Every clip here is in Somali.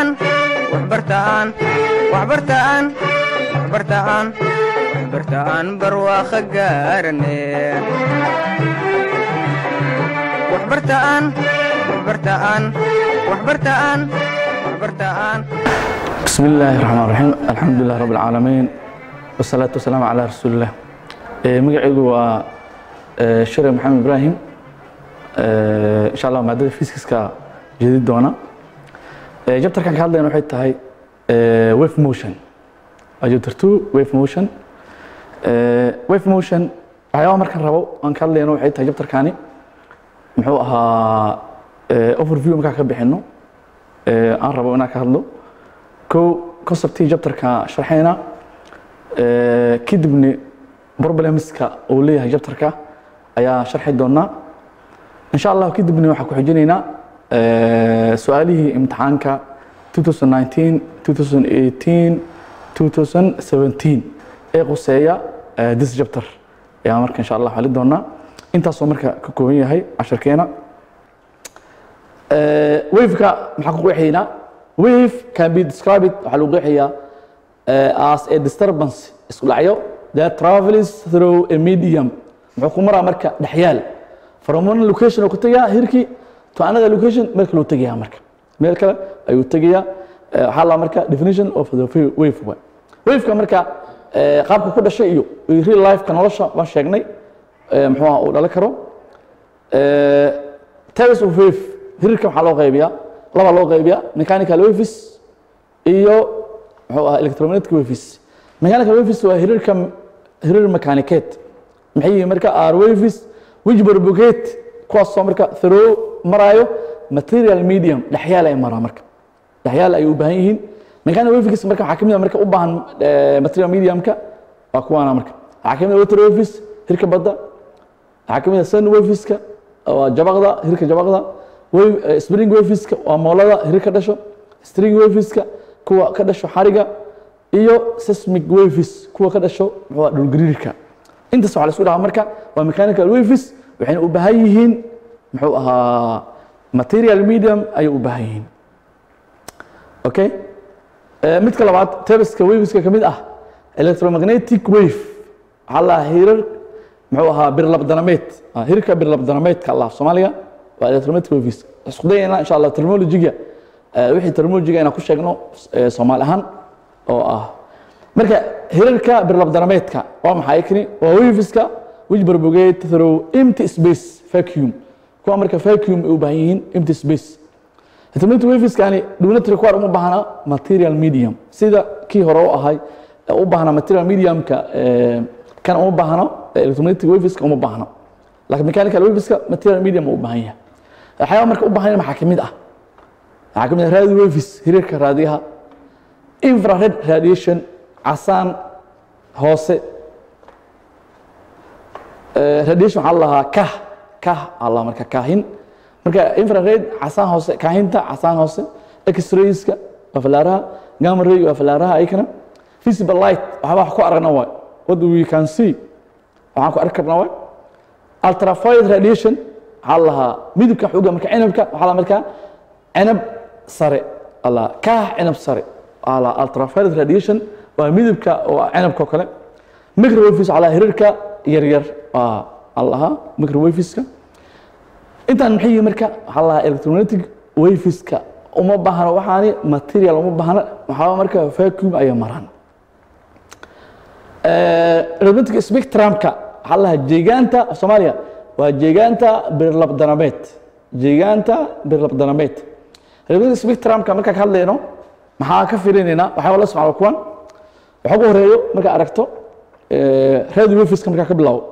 waxbartaan waxbartaan waxbartaan waxbartaan barwaaqo gaarane waxbartaan waxbartaan waxbartaan waxbartaan بسم الله الرحمن الرحيم الحمد لله رب العالمين والصلاة والسلام على رسول الله مقعيقو waa share محمد إبراهيم إن شاء الله maadada fiskiska jeedi doona jabtarkan ka hadlayna waxay tahay wave motion chapter two wave motion wave motion waxyaaba markan rabo aan ka hadlayno waxay tahay jabtarkani muxuu ahaa overview markaa ka bixino aan rabo inaan ka hadlo kow conceptii jabtarka sharxayna kadibni problemska uu leeyahay jabtarka ayaa sharxi doonaa insha allah kadibni waxaan ku xijinaynaa su-aalihii imtixaanka 2019 2018 2017 ee quseeya this chapter ayaa marka insha allah xali doonaa intaasoo marka ka kooban yahay casharkeena waveka maxaa ku qeexaynaa wave can be described waxaa lagu qeexayaa as a disturbance isku dhacyo that travels through a medium muxuu ku maraa marka dhexyaal from one location oo ku tegayaa hirkii to another location meel kale uu tegayaa marka meel kale ayuu tegayaa waxaa la marka definition of the wave way waveka marka qaabka ku dhashay iyo real lifeka nolosha waan sheegnay muxuu uu dhalan karo types of wave hirirka waxaa loo qaybiyaa laba loo qaybiyaa mechanical waves iyo muxuu ahaa electromagnetic waves mechanical waves waa hirirka hirir mechaniceed maxay yihiin marka are waves which propagate kuwaasoo marka through maraayo material medium dhexyaal ay maraa marka dhexyaal ay u baahan yihiin mechanical waves marka waxaa kamid a marka u baahan material mediumka waa kuwaana marka waxaa kamid a water waves hirka badda waxaa kamid a sun waveska waa jabaqda hirka jabaqda spring waveska waa moolada hirir ka dhasho string waveska kuwa ka dhasho xariga iyo seismic waves kuwa ka dhasho muxuu dhulgariirka intaas waxaa la isku dhahaa marka waa mechanical waves waxayna u baahan yihiin muxuu ahaa material medium ayay u baahan yihiin okay midka labaad tebeska waveska ka mid ah electromagnetic wave waxaa la hirar muxuu ahaa birlabdanameed hirka birlabdanameedka allah soomaaliga waa electromagnetic waves isku dayayna insha allah terminologiga wixii terminologiga inaan ku sheegno soomaali ahaan oo ah marka hirarka birlabdanameedka waa maxay kani waa waveska which propagate through empty space vacuum kuwa marka vacuum ay u baahan yihiin empty space electromagnetic waveskani dhugnatri kuwar uma baahna material medium sida kii hore u ahay u baahna material mediumka kan uma baahno electromagnetic waveska uma baahno laakiin mechanical waveska material medium u baahan yahay waxyaaba marka u baahan maxaa kamid ah waxaa kamid ah radio waves hirarka raadiyaha infrared radiation casaan hoose radiation waxaa lahaa kah kah alla marka kaahin marka infrared casaan hoose kaahinta casaan hoose x-rayska waa falaaraha gamma ray waa falaaraha ayakana visible light waxba wax ku aragna waay what we can see waxaan ku arki karna waay ultraviolet radiation waxaa lahaa midabka xuga marka cinabka waxaa la markaa cinab sare alla kaah cinab sare ala ultraviolet radiation waa midabka oo cinabka oo kale microwaves waxaa lahaa hirarka yaryar waa allaha microwaveska intaan maxay yihiin marka waxaa lahaa electromagnetic waveska uma baahna waxaani material uma baahna waxaa marka vacuum ayay maraan electromagnetic spectrumka waxaa lahaa jeegaanta soomaaliya waa jeegaanta birlabdanameed jeegaanta birlabdanameed electromagnetic spectrumka markaa ka hadlayno maxaa ka firinaynaa waxyaaba la socda kuwan waxa ugu horeeyo markaa aragto radio waveska markaa ka bilaabo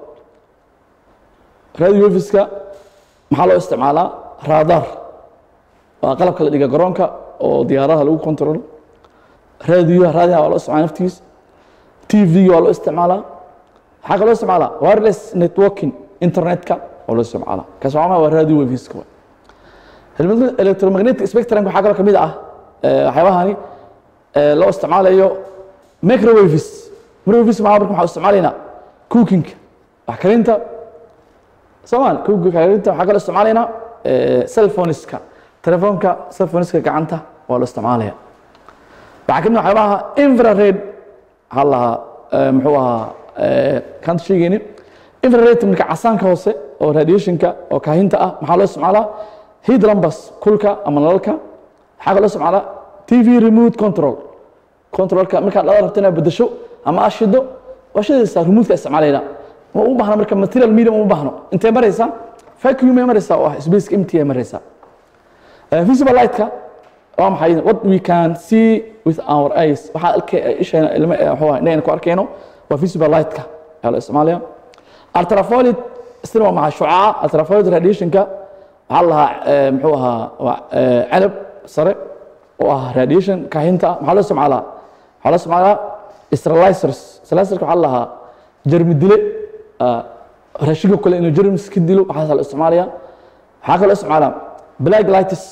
radio waveska maxaa loo isticmaalaa radar waa qalabka la dhiga garoonka oo diyaaradaha lagu controlo radioha raadiyaha waa loo isticmaala naftigiis tvga waa loo isticmaalaa maxaa kaloo isticmaalaa wireless networking internetka waa loo isticmaalaa kaas waa waa radio waveska electromagnetic spectrum waxaa kaloo kamid ah waxyaabahani loo isticmaalayo microwaves microwaves maxaa marka waxaa isticmaalaynaa cookinga wax karinta soomaali cookinga karinta waxaa kaloo isticmaalaynaa cellphoneska telefoonka cellphoneska gacanta waa la isticmaalaya waxaa kamid ah waxyaabaha infrared waxaa la lahaa eh, muxuu ahaa eh, kaan sheegayni infrared marka casaanka hoose oo radiationka oo kaahinta ah maxaa loo isticmaalaa heat lumbus kulka ama nalalka waxaa kaloo isticmaalaa tv remote control controlka markaad dhala rabto inaad bedesho ama aad shido waa shidaysaa remote-ka isticmaalayna ma u baahna marka material medium uma baahno intee maraysaa vacuum ay maraysaa oo ah spaceka empty ay maraysaa Uh, visible light-ka waa maxay what we can see with our eyes waxaa alka isheena ilma wuxuu ahaa indhahayna ku arkayno waa visible light-ka ayaa la isticmaalaya ultraviolet isna waa maxay shucaaca ultraviolet radiation-ka waxaa la lahaa eh, muxuu ahaa waa eh, canab sare oo ah radiation kaahinta ah maxaa loo isticmaalaa waxaa loo isticmaalaa sterilizers sterilizerka waxaa la lahaa jarmi dile ah, raashinka kale inuu germs ka dilo waxaasaa la isticmaalaya waxaa kaloo isticmaalaa black lights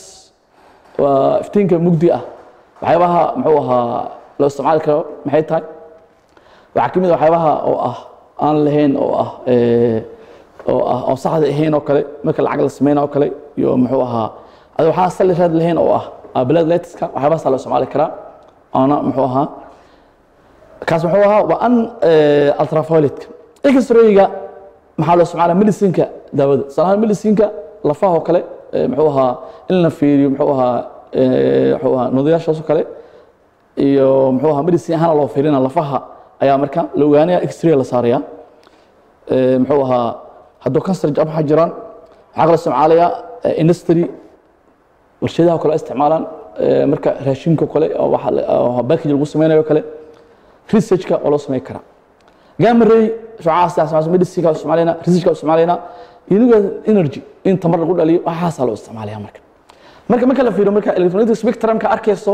waa iftiinka mugdi ah waxyaabaha muxuu ahaa loo isticmaali karo maxay tahay waxaa kamid a waxyaabaha oo ah aan lahayn oo ah eh, oo ah oo saxda ahayn oo kale marka lacag la sameyna oo kale iyo muxuu ahaa adi waxaa sali raad lahayn oo ah ah, black lightska waxyaabahaasaa loo isticmaali karaa oona muxuu ahaa kaas muxuu ahaa waa an eh, ultravioletka x-rayga maxaa loo isticmaalaa medicinka daawada tusaalahaan medicinka lafaha oo kale eh, muxuu ahaa in la fiiriyo muxuu ahaa eh, muxuu ahaa nudayaashaas oo kale iyo muxuu ahaa medicine ahaan loo fiirina lafaha ayaa marka la ogaanaya x-ray la saaraya Eh, muxuu ahaa hadduu kansar jab waxaa jiraan waxaa kaloo isticmaalaya eh, industry warshadaha oo kale ay isticmaalaan eh, marka raashinka oo kale oo waxa la- oo package lagu sameynayo oo kale researchka oo loo sameyn karaa gamma ray shucacaas medicine ka isticmaalayna researchka isticmaalayna iniga energy in tamar lagu dhaliyo waxaasaa loo isticmaalaya marka marka marka la fiiriyo marka electronic spectrumka arkayso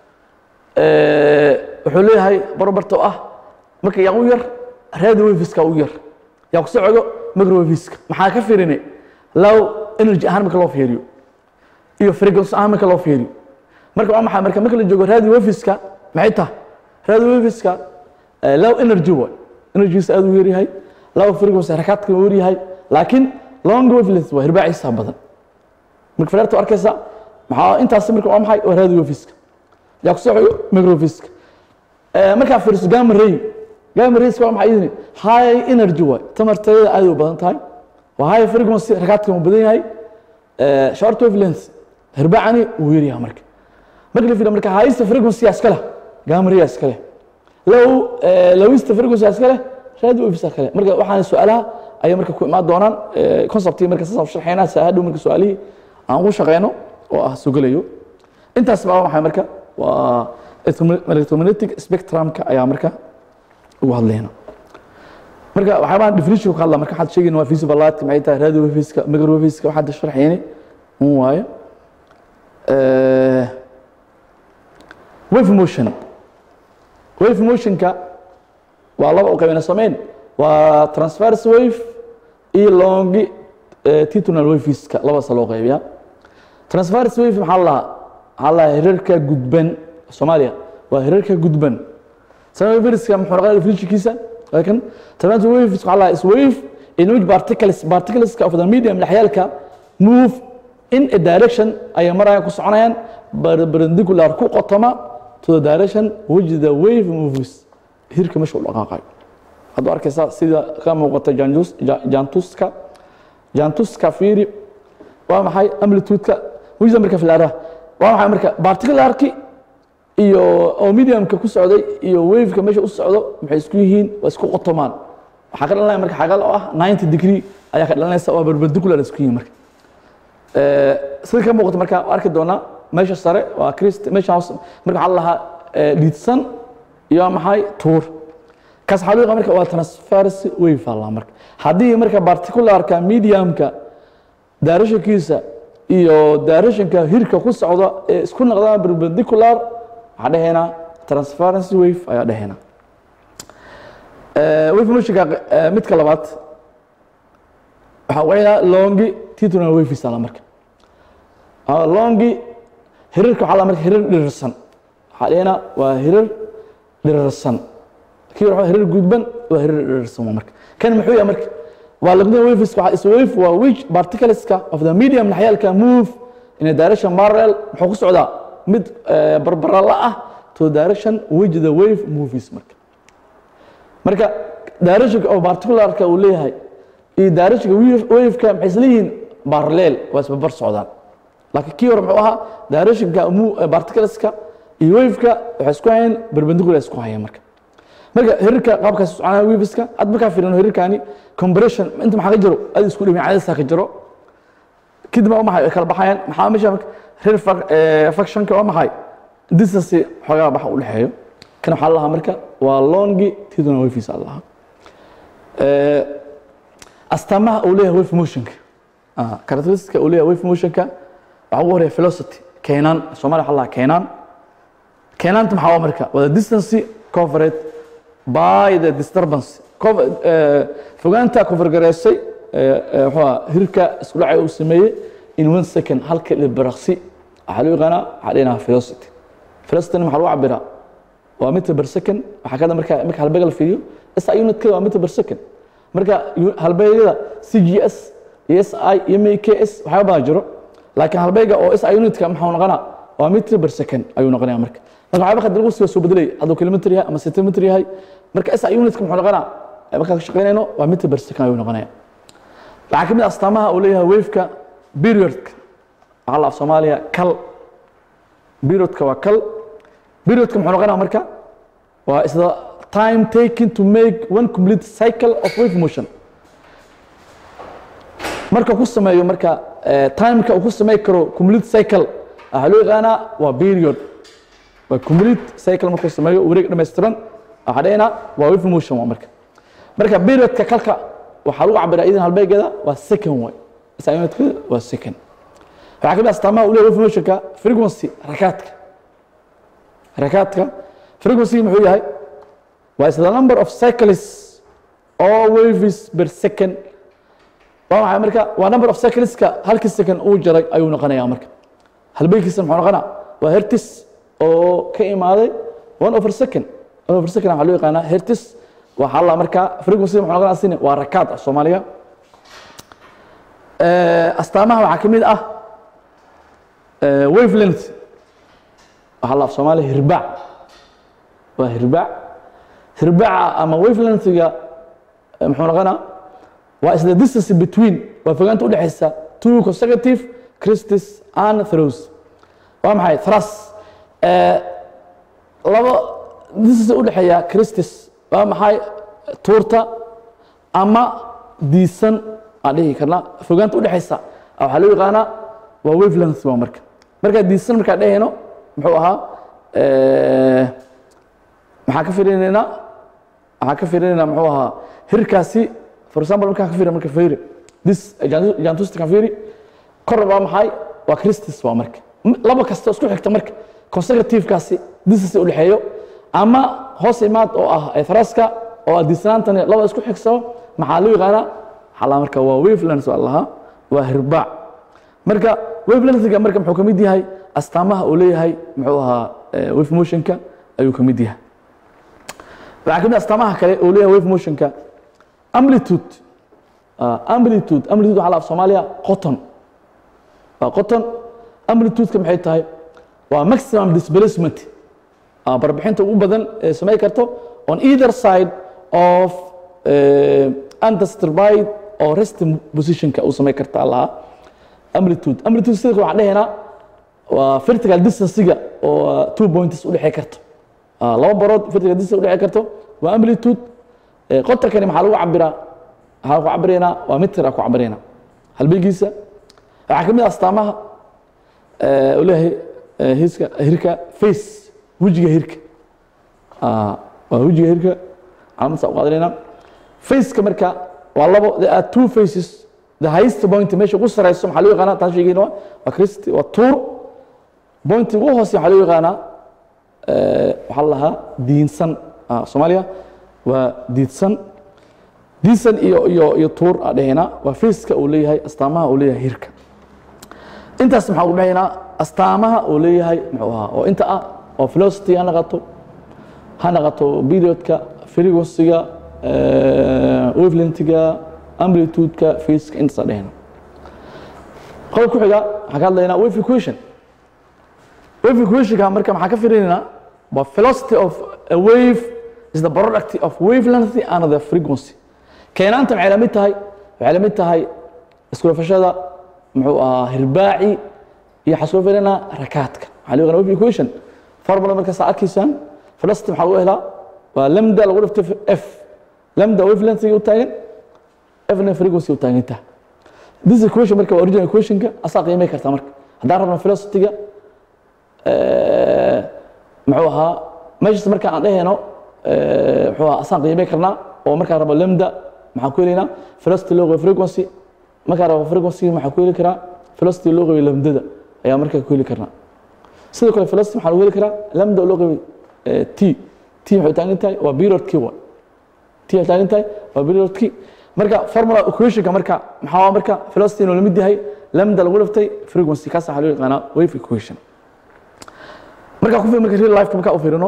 eh, wuxuu leeyahay barobarta oo ah marka yaa u yar radio waveska u yar yaa ku socdo microwaveska maxaa ka fiirinay low energy ahaan marka loo fiiriyo iyo frequency ahaan marka loo fiiriyo marka waa maxay marka marka la joogo radio waveska maxay tahay radio waveska eh, low energy way energygiisa aad u yar yahay low frequency harakaadka u yar yahay laakiin long wavelength waa hirbaaciisa badan marka firaarta arkaysa maxaa intaas marka waa maxay waa radio waveska yaa ku socoyo microwaveska Eh, markaa fiiriso gamma ray gamma rayska waa maxay idin high energy way tamarteeda aad u badan tahay waa high frequency rakaadka uu badan yahay Eh, short wavelength hirbaacani uu yar yahay marka marka la fiiriyo marka highest frequency iska leh gamma ray iska leh low eh, lowest frequency iska leh radio waves iska leh marka waxaan su'aalaha ayay marka ku imaan doonaan eh, conceptii marka saas sharxeynaa saa hadhow marka su'aalihii aan ugu shaqeyno oo ah sugalayo intaas baa waxay marka waa electromagnetic spectrumka ayaa marka ugu hadlayna marka waxyaabaha definition ka hadla marka waxaad sheegayna waa visible light maxay tahay radio waveska microwaveska waxaad sharxayni un waayo Eh, wave motion wave motionka waa laba u qaybina sameyn waa transverse wave iyo longi titunal waveska labadaasa loo qaybiyaa transverse wave maxaa la lahaa maxaa la lahaa hirarka gudban soomaaliya waa hirarka gudban transverska muxuu noqonaya definitionkiisa waa kan transverse wave maxaa la lahaa is wave in which particles particleska of the medium laxyaalka move in a direction ayay marayaan ku soconayaan perpendicular ku qotoma to the direction which the wave moves hirka meesha u dhaqaaqayo hadduu arkaysaa sida ka muuqata janjus- ja- jantuska jantuska fiiri waa maxay amplitude-ka wisa marka filaaraha waa maxay marka particularki iyo oo mediumka ku socday iyo waveka meesha u socdo maxay isku yihiin waa isku qotomaan waxaa ka dhalanaya marka xagal oo ah 90 degree ayaa ka dhalanaysa waa perpendicular isku yihiin marka Eh, sida ka muuqata marka waa arki doonaa meesha sare waa crist meesha hoose marka waxaa la lahaa eh, dhidsan iyo maxay tuur kaas waxaa loo yaqaan marka waa transverse wave aa la marka haddii marka particularka mediumka directionkiisa iyo directionka hirka ku socda ee isku noqdaan perpendicular waxaa dhahaynaa transference wave ayaa dhahaynaa Eh, wave motionka eh, midka labaad waxaa weeyaa longi titunal waves ala marka Ah, longi hirirka waxaa la marka hirir dhirirsan waxaa dhahaynaa waa hirir dhirirsan kii hore hirir gudban waa hirir dhirirsan waa marka kan muxuu yahay marka waa lagna waves waxaa is wave waa which particleska of the medium laxyaalka move in a direction parallel muxuu ku socdaa mid eh, barbarala ah to direction which the wave movies marka marka directionka oo particularka uu leeyahay iyo directionka wave- waveka maxay isla yihiin parallel waa isbabar socdaan laakiin kii hore muxuu ahaa directionka mu- eh, particularska iyo waveka waxay isku hayeen perpendicular isku hayeen marka marka hirirka qaabkaas u soconaya waveska aad markaa fiirino hirirkani compression inta maxaa ka jiro aad isku dhimin cadaysaa ka jiro kadibna waa maxay ay kala baxayaan maxaa meesha marka rear fac- eh, factionka waa maxay distance xoogaa baxa u dhexeeyo kan waxaa la lahaa marka waa longi tiduna wafiis a lahaa Eh, astaamaha uu leeyahay wave motionka Ah, characteristica uu leeyahay wave motionka waxaa ugu horeeya velocity keenaan soomaaliya waxaa la lahaa keenaan keenaanta maxaa waa marka waa the distance covered by the disturbance Cover- eh, fogaanta covergareysay wuxuu ahaa hirka isku dhacay uu sameeyey in one second halka ilbiraqsi waxaa loo yaqaanaa waxaa dhinaha velocity velocity maxaa lagu cabiraa waa meter per second waxaa kada marka marka halbeega la fiiriyo SI unitka waa meter per second marka yu- halbeegyada CGS iyo SI iyo MKS waxyaaba badan jiro laakiin halbeega oo SI unitka maxaa noqonaa waa meter per second ayuu noqonaya marka marka waxyaaba qadar lagu soo soo bedelay hadduu kilometer yahay ama centimeter yahay marka SI unitka muxuu noqonaa markaan ka shaqeynayno waa meter per second ayuu noqonaya waxaa ka mid ah astaamaha uu leeyahay waveka periodka waxaa la af soomaaliya kal periodka waa kal periodka muxuu noqonaya marka waa is the time taken to make one complete cycle of wave motion marka ku sameeyo marka eh, timeka uu ku samey karo complete cycle waxaa loo yaqaanaa waa period waa complete cycle markuu sameeyo wareeg dhammaystiran waxaa dhahayna waa wave motion waa marka marka periodka kalka waxaa lagu cabiraa idan halbeegeeda waa second way isaunidka waa second waxaa kamid ah astaamaha uu leeyahay wave motionka frequency rakaadka rakaadka frequency muxuu yahay waa is the number of cycles or waves per second waa maxay marka waa number of cycleska halkii second uu jaray ayuu noqonayaa marka halbeegkiisa muxuu noqonaa waa hertis oo ka imaaday one over second one over second waxaa loo yaqaanaa hertis waxaa la markaa frequency muxuu noqonaa sini waa rakaad ah soomaaliya Eh, astaamaha waxaa ka mid ah eh, wavelength waxaa la af soomaaliya hirbaac waa hirbaac hirbaaca ama wavelengthga eh, muxuu noqonaa waa is the distance between waa fogaanta udhexaysa two consecutive crestes and throws waa maxay thras Eh, laba distance udhexeeya crestes waa maxay tuurta ama diisan aan dhihi karnaa fogaanta udhexaysa waxaa loo yaqaanaa waa wavelength waa marka markaa diisan markaa dhehayno muxuu ahaa eh, maxaa ka firinaynaa waxaan ka fiirinaynaa muxuu ahaa hirkaasi for example markaan ka fiiri marka fiiri this jantusta kan fiiri kor waa maxay waa christus waa marka M- laba kasta isku xigta marka consecutivekaasi distance u dhexeeyo ama hoos imaad oo ah ethraska oo ah disnaantani laba isku xigsao maxaa loo yaqaanaa xalaa marka waa wavelength waa lahaa waa hirbaac marka wavelengthga marka muxuu ka mid yahay astaamaha uu leeyahay muxuu ahaa eh, wave motionka ayuu ka mid yahay waxaa ka mid ah astaamaha kale uu leeyahay wave motionka amplitude Ah, amplitude amplitude waxaa la af soomaaliya qoton waa qoton amplitudeka maxay tahay waa maximum displacement Ah, barbixinta ugu badan ee samey karto on either side of uh, undisturbed or resting positionka uu samey karta lahaa amplitude amplitude sida waxaan dhehaynaa waa vertical distancega oo ah, two points udhexey karto Ah, laba barood vertical distance udhexey karto waa amplitude Eh, qotonkani maxaa lagu cabiraa waxaa ku cabiraynaa waa mitir ku cabiraynaa halbeegiisa waxaa ka mid ah astaamaha eh, uu leeyahay eh, hiska hirka face wejiga hirka Ah, waa wejiga hirka calaamadaas u qaadanaynaa faceka marka waa labo there are two faces the highest point meesha ugu sareyso maxaa loo yaqaanaa taan sheegayna waa waa christi waa tuur point ugu hoose waxaa loo yaqaanaa eh, waxaa la lahaa diinsan Ah, soomaaliya waa diidsan diisan iyo iyo iyo tuur aa dhehayna waa faceka uu leeyahay astaamaha uu leeyahay hirka intaas maxaa ugu dhahaynaa astaamaha uu leeyahay muxuu ahaa oo inta ah oo velocity ha naqato ha naqato periodka frequency-ga wavelength-ga amplitude-ka faceka intaas aa dhehayna qodobka ku xiga waxaan ka hadlaynaa wave equation wave equationka marka maxaa ka firinayna waa velocity of a wave is the product of wavelength and the frequency keenaanta maxay la mid tahay waxay la mid tahay iskulafashada muxuu ahaa hirbaaci iyo waxaa soo firinaa rakaadka waxaa loo yaqaan wave equation formula marka saa arkaysaan velocity maxaa lagu helaa waa lambda lagu dhiftay f lambda wavelength u taagan fna frequency u taagan tahay this equation marka waa original equationka asaa qiimay kartaa marka haddaan rabno velocity-ga muxuu ahaa meeshas marka aan dhehayno muxuu ahaa asaan qiimay karnaa oo markaan rabo lambda maxaan ku helaynaa velocity loo qabiyo frequency markaan rabo frequency maxaan ku heli karaa velocity loo qabiyo lambdada ayaa markaa ku heli karnaa sidoo kale velocity maxaa lagu heli karaa lambda loo qabiyo t t waxay u taagan tahay waa period key waa t waxay taagan tahay waa period key marka formula equationka marka maxaa marka velocity inuu lamid yahay lambda lagu dhiftay frequency kaas waxaa loo yaqaanaa wave equation marka ku marka real life marka u fiirino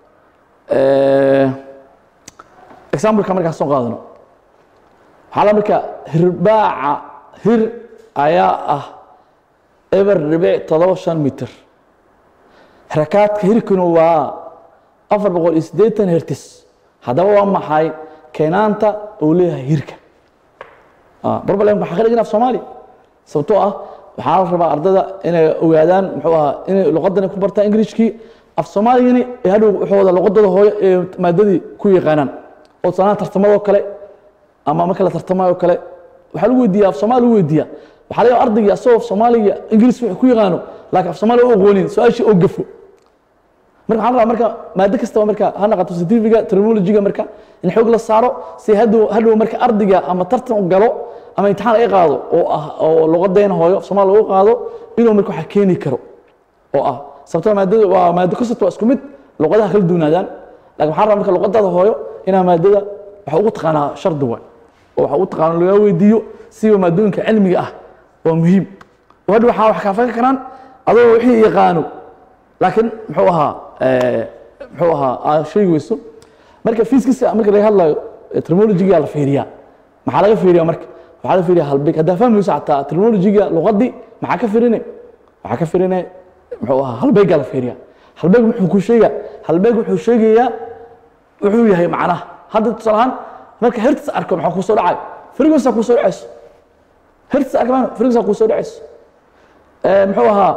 example-ka markaa soo qaadano waxaa la marka hirbaaca hir ayaa ah eber dhibic todoba shan mitir rakaadka hirkuna waa afar boqol iyo siddeetan hertis haddaba waa maxay keenaanta uu leeyahay hirka barbalem waxaa ka dhigin af soomaali sababtoo ah waxaa la rabaa ardada inay ogaadaan muxuu ahaa inay luqadani ku bartaan ingiriishkii af soomaaligani ee hadhow waxooda luqadooda hooyo ee maadadii ku yaqaanaan oo sanaa tartamadoo kale ama marka la tartamayo kale waxaa lagu weydiiya af soomaali lagu weydiiya waxaa laga ardaygii asagoo af soomaaliga ingiriis wuxuu ku yaqaano laakiin af soomaali u aqoonin su-aashii oo gafo marka waxaan rabaa marka maado kastaba marka ha naqato scientifiga terminologiga marka in xoog la saaro si hadhow hadhow marka ardayga ama tartan u galo ama imtixaan ay qaado oo ah oo luqadeena hooyo af soomaali lagu qaado inuu marka waxa keeni karo oo ah sababtoo maadada waa maado kasta waa isku mid luqadaha kala duwanaadaan laakiin waxaan rabaa marka luqadaada hooyo inaa maadada waxa ugu taqaanaa shardi waay oo waxa ugu taqaano laga weydiiyo siba maadooyinka cilmiga ah waa muhiim oo hadhow waxaa wax kaafaka karaan adoo wixii yaqaano laakiin muxuu ahaa muxuu ahaa aad sheegi weyso marka fiiskiisa marka laga hadlayo terminologiga la fiiriyaa maxaa laga fiiriyaa marka waxaa la fiiriyaa halbeeg haddaa fahmayso xataa terminologiga luqadii maxaa ka firine waxaa ka firine muxuu ahaa halbeeggaa la fiiriyaa halbeeg muxuu ku sheegaa halbeeg wuxuu sheegayaa wuxuu yahay macnaha hadda tusaale ahaan marka hertis arko maxaa kuu soo dhacay frequency kuu soo dhacayso hertis arka frequency kuu soo dhacayso muxuu ahaa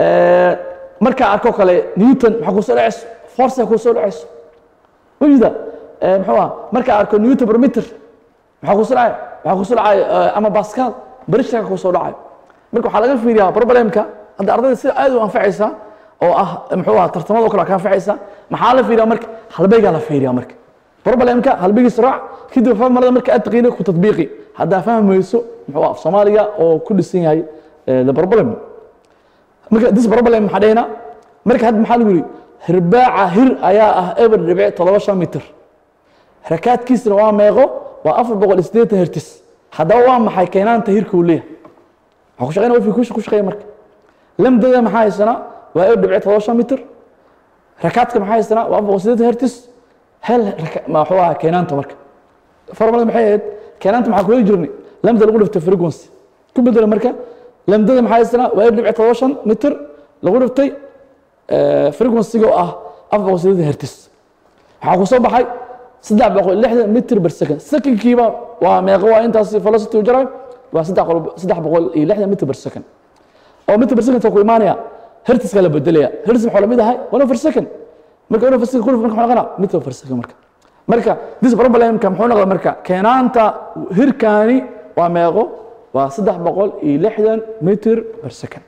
markaa arko kale newton maxaa kuu soo dhacayso force kuu soo dhacayso wajida muxuu ahaa markaa arko newton per meter maxaa kuu soo dhacay waxaa kuu soo dhacay ama pascal barishka kuu soo dhacay marka waxaa laga fiiriyaa problemka hadda ardayda sida aad u anfacaysa oo ah muxuu ahaa tartamada kale ka anfacaysa maxaa la fiiriyaa marka halbeegaa la fiiriyaa marka problemka halbeegiisa raac kadib formulada marka aad taqiina ku tatbiiqi haddaa fahmayso muxuu ah soomaaliga oo ku dhisan yahay the problem marka this problem maxaa dhahayna marka hadda maxaa lagu yidhi hirbaaca hir ayaa ah eber dhibic todoba shan mitir rakaadkiisna waa meeqo waa afar boqol iyo siddeetan hertis haddaba waa maxay keenaanta hirka uu leeyahay waxaa ku shaqeynaya wifi kusha ku shaqeeya marka lamdada maxaa haysanaa waa eber dhibic todoba shan mitir rakaadka maxaa haysanaa waa afar boqol siddeetan hertis hel maxuu ahaa keenaanta marka formulada maxay ahayd keenaanta maxaa ku heli jirnay lamda lagu dhiftay frequency ku bedela marka lamdada maxaa haysanaa waa eber dhibic todoba shan mitir lagu dhiftay frequency-ga oo ah afar boqol siddeetan hertis waxaa ku soo baxay saddex boqol lixdan mitr per second secondkiiba waa meeqo waa intaas velocity u jaray waa saddex boqol iyo lixdan mitr per second oo mitr per second ku imaanaya hertiska la bedelaya hertis maxuu lamid ahay one over second marka one over second kulif marka muxuu noqonaa mitr per second marka marka this problemka muxuu noqda marka keenaanta hirkaani waa meeqo waa saddex boqol iyo lixdan mitr per second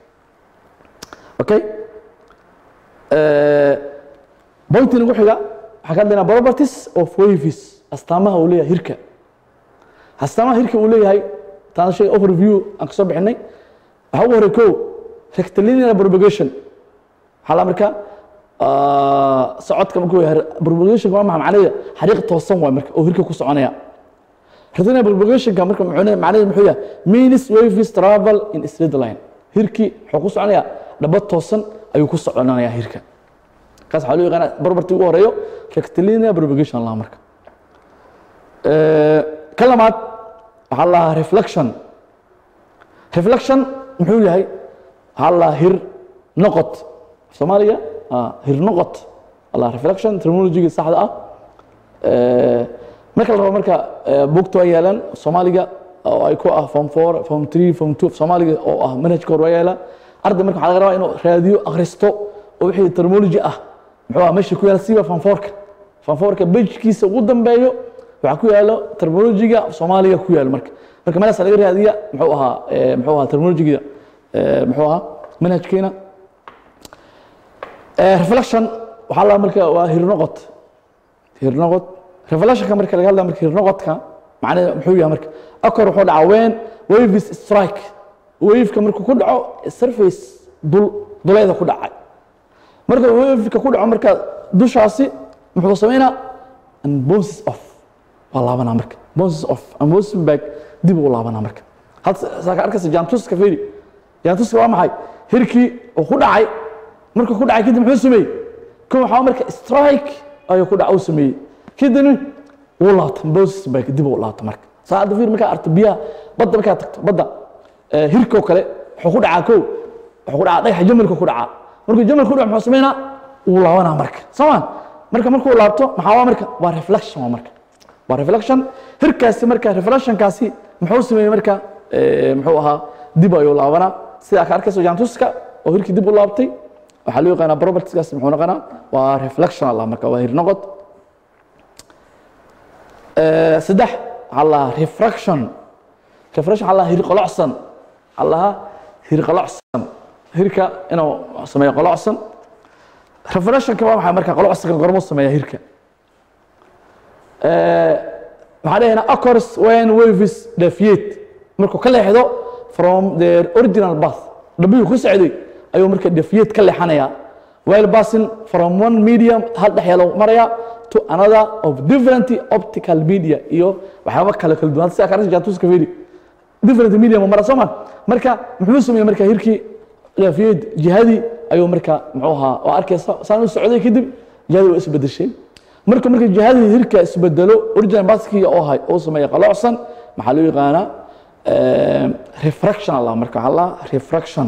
okay bointi nagu xiga waxaa ka hadlaynaa properties of waves astaamaha uu leeyahay hirka astaamaha hirka uu leeyahay taan shay overview aan kasoo bixinay waxaa ugu horey ko rectilinear propagation waxaa la marka socodka markuu yahay propagation waa maxa macnaheeda xariiq toosan waay marka oo hirka ku soconaya rectilinear propagationka marka macnaheeda muxuu yahay means waves travel in straight line hirkii wuxuu ku soconaya dhaba toosan ayuu ku soconaya hirka kaas waxaa loo yaqaana barbartii ugu horeeyo rectilinear propagation laha marka ka lamaad waxaa la lahaa reflection reflection muxuu yahay waxaa la lahaa hir noqod soomaaliga ah, hirnoqod allah reflection terminologiga saxda ah Eh, marka la rabo marka eh, buugta waa yeelan soomaaliga oo ay ku ah form four form three form two soomaaliga oo ah manhajka hore waa yeela arday marka waxaa laga rabaa inuu raadiyo akhristo oo wixii terminology ah muxuu ah meesha ku yaala siiba form fourka form fourka bejkiisa ugu dambeeyo waxaa ku yaalo terminologiga soomaaliga ku yaalo marka marka meelaas laga raadiya muxuu ahaa eh, muxuu ahaa terminologiga eh, muxuu ahaa manhajkeena Eh, reflection waxaa la marka waa hirnoqod hirnoqod revelationka marka laga hadlaya marka hirnoqodka macnaheedu muxuu yahay marka akor wuxuu dhacaa when waves strike waveka markuu ku dhaco surface dul duleeda ku dhacay marka waveka ku dhaco marka dushaasi muxuu sameynaa and bounces off waa laabanaa marka bounces off and bounces back dib uu laabanaa marka had saa ka arkaysa jaantuska fiiri jaantuska waa maxay hirkii uu ku dhacay markuu ku dhacay kadib muxuu sameeyey kan waxaa marka strike ayuu ku dhaca uu sameeyey kadibna wuu laabta bounces back dib uu laabta marka saa hadda fiir markaa aragto biyaha badda markaa tagto badda eh, hirkoo kale wuxuu ku dhacaa kow wuxuu ku dhacaa dhagaxa jamalka ku dhacaa markuu jamalka ku dhaco muxuu sameynaa wuu laabanaa marka soomaan marka markuu laabto maxaa waa marka waa reflection waa marka waa reflection hirkaasi marka reflectionkaasi muxuu sameeyey marka eh, muxuu ahaa dib ayuu laabanaa sidaa ka arkayso jaantuska oo hirkii dib u laabtay waxaa loo yaqaanaa propertieskaasi muxuu noqonaa waa reflection allah marka waa hirnoqod Eh, saddex waxaa lahaa refraction refraction waxaa lahaa hir qolocsan waxaa lahaa hir qolocsan hirka inuu sameeyo qolocsan refractionka waa maxay marka qolocsanka gormuu sameeya hirka Eh, maxaa dhahaynaa occurs when waves deviate markuu ka leexdo from their original path dhabbihii ku socday ayuu marka deviate ka leexanayaa while passing from one medium hal dhexyaalo maraya to another of different optical media iyo waxyaaba kale kala duwan sida kaarta jaatuska fiiri different medium mara soo ma marka muxuu sameeyey marka hirkii deviate jihadii ayuu marka muxuu ahaa oo arkaysa saan u socday kadib jihadii waa isbedeshay marka marka jihadii hirka isbedelo original baskii oo ahay oo sameeya qalocsan maxaa loo yaqaanaa eh, refraction allah marka waxaa la refraction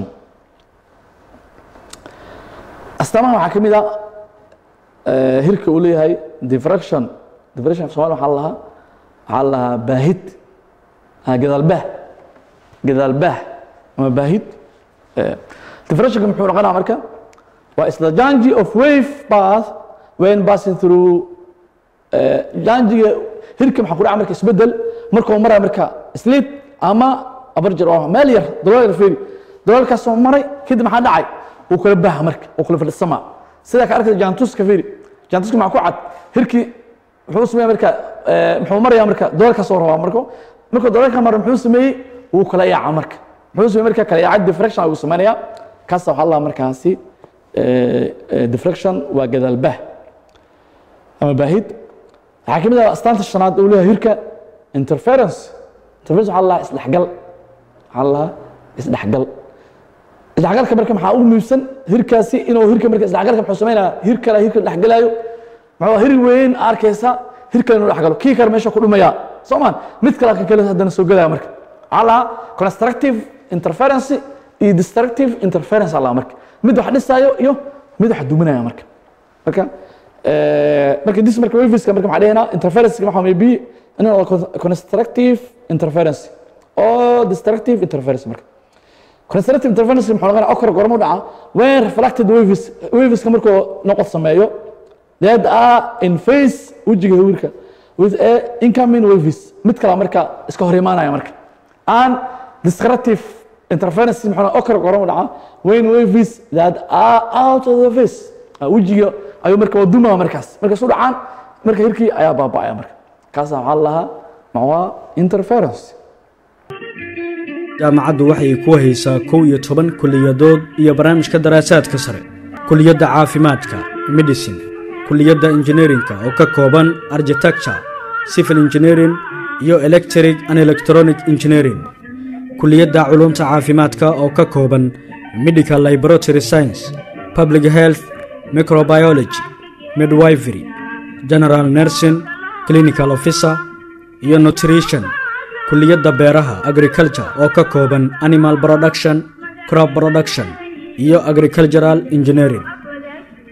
astaamaha waxaa ka mid ah eh, hirka uu leeyahay diffraction diffraction somalia waxaa la lahaa waxaa la lahaa baahid ah, gadaalbaah gadaalbaah ama baahid Eh, diffractionka muxuu noqonaa marka waa is the jangi of wave path when passing through eh, jangiga hirka maxaa ku dhaca marka isbedel markuu maraya marka slip ama abarjar oo meel yar dalool yar fiiri daloolkaasoo maray kadib maxaa dhacay wuu kala baaha marka wuu kala fadhisamaa sidaa ka arkaysa jaantuska fiiri jaantuska maxaa ku cad hirkii muxuu sameeya marka eh, muxuu maraya marka daloolkaasoo rabaa marka markuu daloolka mara muxuu sameeyey wuu kala yaaca marka muxuu sameeyey marka kala yaacad diffraction ayuu sameynaya kaasa waxaa la markaasi eh, eh, diffraction waa gadaalbaah ama baahid waxaa ka mid ah astaanta shanaad uu leeyahay hirka interference interference waxaa la isdhexgal waxaa la isdhexgal isdhexgalka marka maxaa ugu muhiimsan hirkaasi inuu hirka marka isdhexgalka muxuu sameynaya hir kale hirka dhexgalayo muxuu hir weyn arkaysa hir kale inuu dhexgalo kii kale meesha ku dhumaya soo maan mid kale kan kale haddana soo gelaya marka waxaa la constructive interference iyo destructive interference alla marka mid wax dhisaayo iyo mid wax duminaya marka marka eh, marka dis marka waveska marka maxaa dhahaynaa interference waxa maybe in constructive interference oo destructive interference marka constructive interference muxuu noqonaa okor gormo dhaca when reflected waves waveska markuu noqod sameeyo that are in phase wejiga hawirka with a incoming waves mid kale marka iska hor imaanaya marka and destructive interference muxuu okor gormo dhaca when waves that are out of the phase Ah, wejiga ayuu marka waa dumaa markaas markaas u dhacaan marka hirkii ayaa baaba'aya marka kaasa waxaa la lahaa maxaa interference jaamacaddu waxay ku haysaa kow iyo toban kulliyadood iyo barnaamijka daraasaadka sare kuliyadda caafimaadka medicine kuliyadda injineerinka oo ka kooban architecture civil engineering iyo electric and electronic engineering kuliyadda culumta caafimaadka oo ka kooban medical laboratory science public health microbiology midwifery general nursing clinical officer iyo nutrition kuliyadda beeraha agriculture oo ka kooban animal production crop production iyo agricultural engineering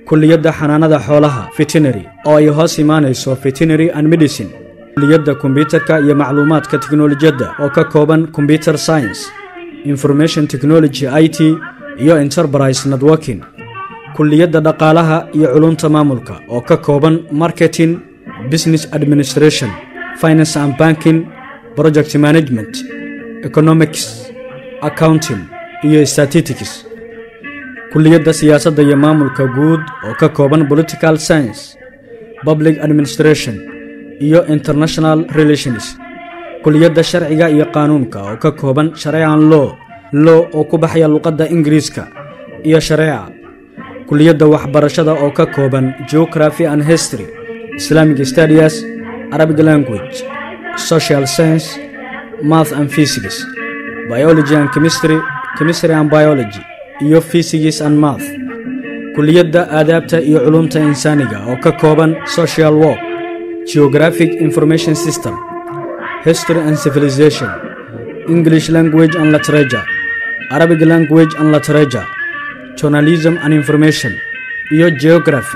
kuliyadda xanaanada xoolaha veterinary oo ay hoos imaanayso veterinary and medicine kuliyadda kombyutarka iyo macluumaadka tiknolojiyadda oo ka kooban combyuter science information technology i t iyo enterprise networking kuliyadda dhaqaalaha iyo culunta maamulka oo ka kooban marketing business administration finance and banking project management economics accounting iyo statistics kuliyadda siyaasadda iyo maamulka guud oo ka kooban political science public administration iyo international relations kuliyadda sharciga iyo qaanuunka oo ka kooban shareecan law law oo ku baxaya luqadda ingiriiska iyo shareeca kuliyadda waxbarashada oo ka kooban geography and history islamic studies arabic language social science math and physics biology and chemistry chemistry and biology iyo physics and math kuliyadda aadaabta iyo culumta insaaniga oo ka kooban social work geographic information system history and civilization english language and literature arabic language and literature journalism and information iyo geography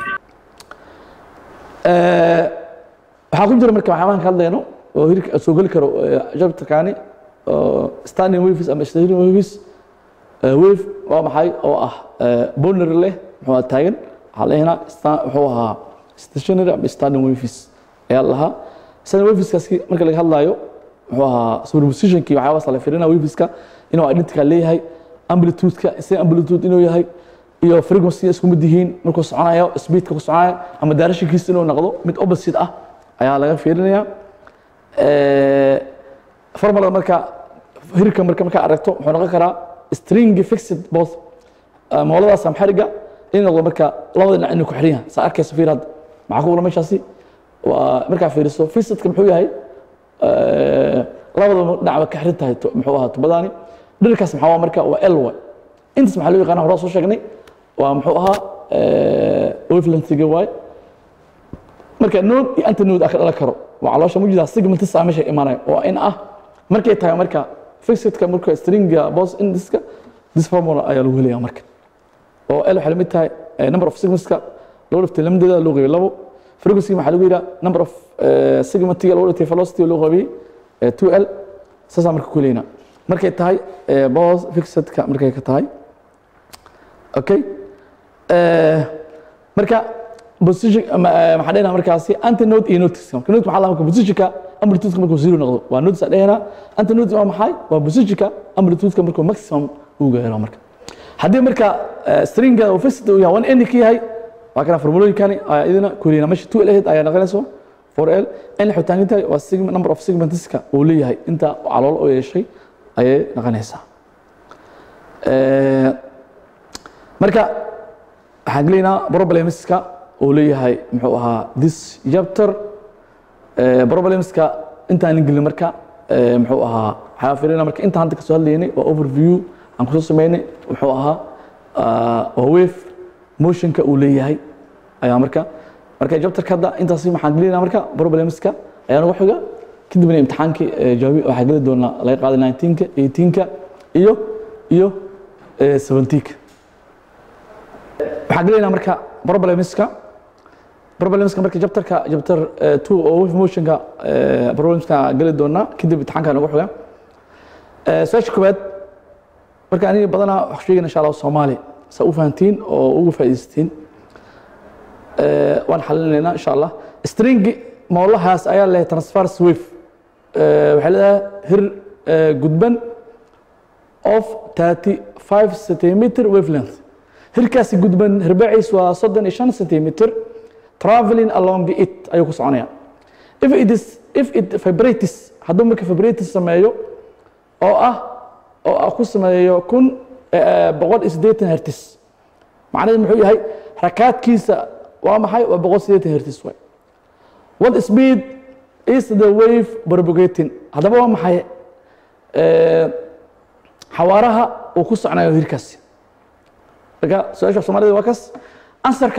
waxaa ku jira marka waxyaabahan ka hadlayno oo hirka soo geli karo jabtarkaani standing waves ama stationary waves wave waa maxay oo ah boner leh muxuu ahaa taagan waxaa leeyahnaa wuxuu ahaa stationary ama standing waves ayaa lahaa standing waveskaasi marka laga hadlaayo muxuu ahaa superpositionkii waxyaabahaas la fiirina waveska inuu identical leeyahay amplitude-ka same amplitude inuu yahay iyo frequency isku mid yihiin markuu soconayo speedka ku soconaya ama directionkiisa inuu noqdo mid opposite ah ayaa laga fiirinaya formula marka hirka marka markaa aragto wuxuu noqon karaa string fixed both mooladaas ama xariga in noqdo marka labada dhinac inuu ku xiran yahay saa arkayso fiir hadda maxaa ku qoran meeshaasi waa markaa fiiriso fixedka muxuu yahay labada dhinacba ka xiran tahay muxuu ahaa tubadaani dhirkaas maxaa waa marka waa l y intaas maxaa loo yaqaana horaa soo sheegnay waa muxuu ahaa wavelengthiga waay marka node iyo antinode aa ka dhalan karo waa caloosha mujidaa segmentis aa meesha imaanaya waa in ah markay tahay marka fixedka marka stringa bos indiska this formula ayaa lagu helaya marka oo l waxay lamid tahay number of segmentska loo dhiftay lamadeeda loo qaybay labo frequency maxaa lagu yidhaha number of segmentiga loo dhiftay velocity loo qaybay two l saasaa marka ku helaynaa markay tahay bos fixedka markay ka tahay okay marka position maxaa dhahna markaasi antinode iyo notiska marka note maxaa lahaa positionka amplitude markuu zero noqdo waa notice dhahna antinode waa maxay waa positionka amplitude markuu maximum uu gaaro marka haddii marka stringa uu fixed uu yahay one n ka yahay waa kana formulooyinkani ayaa idina kulina meesha two l aheyd ayaa noqonayso for l n xutaaninta waa segment number of segmentska uu leeyahay inta calool oo yeeshay ayay noqonaysaa marka waxaan gelaynaa problemska uu leeyahay muxuu ahaa this chapter problemska intaan gelin marka muxuu ahaa waxaa fiirina marka intaan hadda kasoo hadlaynay waa overview aan kusoo sameynay wuxuu ahaa waa wave motionka uu leeyahay ayaa marka marka chapterka hadda intaasi waxaan gelinaa marka problemska ayaa nagu xiga kadibna imtixaankii jawaabi waxaa geli doonaa laga qaaday 19ka 18ka iyo iyo 17ka waxaan gelaynaa marka problemska problemska marka chapterka chapter 2 oo wave motionka problemska geli doonaa kadib imtixaanka nagu xiga su-aasha koowaad marka aniga badanaa wax sheegayna insha allah soomaali saa u fahantiin oo ugu faa'iidaysatiin waan xalinaynaa insha allah string moolahaas ayaa leeyahay transfers wave waxay leedahay hir gudban of 35 centimeter wavelength hirkaasi gudban hirbaciis waa soddon iyo shan centimeter traveling along it ayuu ku soconaya if it is if it vibrates hadduu marka vibrates sameeyo oo ah oo ah ku sameeyo kun boqol iyo siddeetan hertis macnaheed muxuu yahay rakaadkiisa waa maxay waa boqol siddeetan hertis waay what speed is the wave propagating haddaba waa maxay xawaaraha uu ku socnayo hirkaasi marka su-aasha soomaalida waa kas ansarka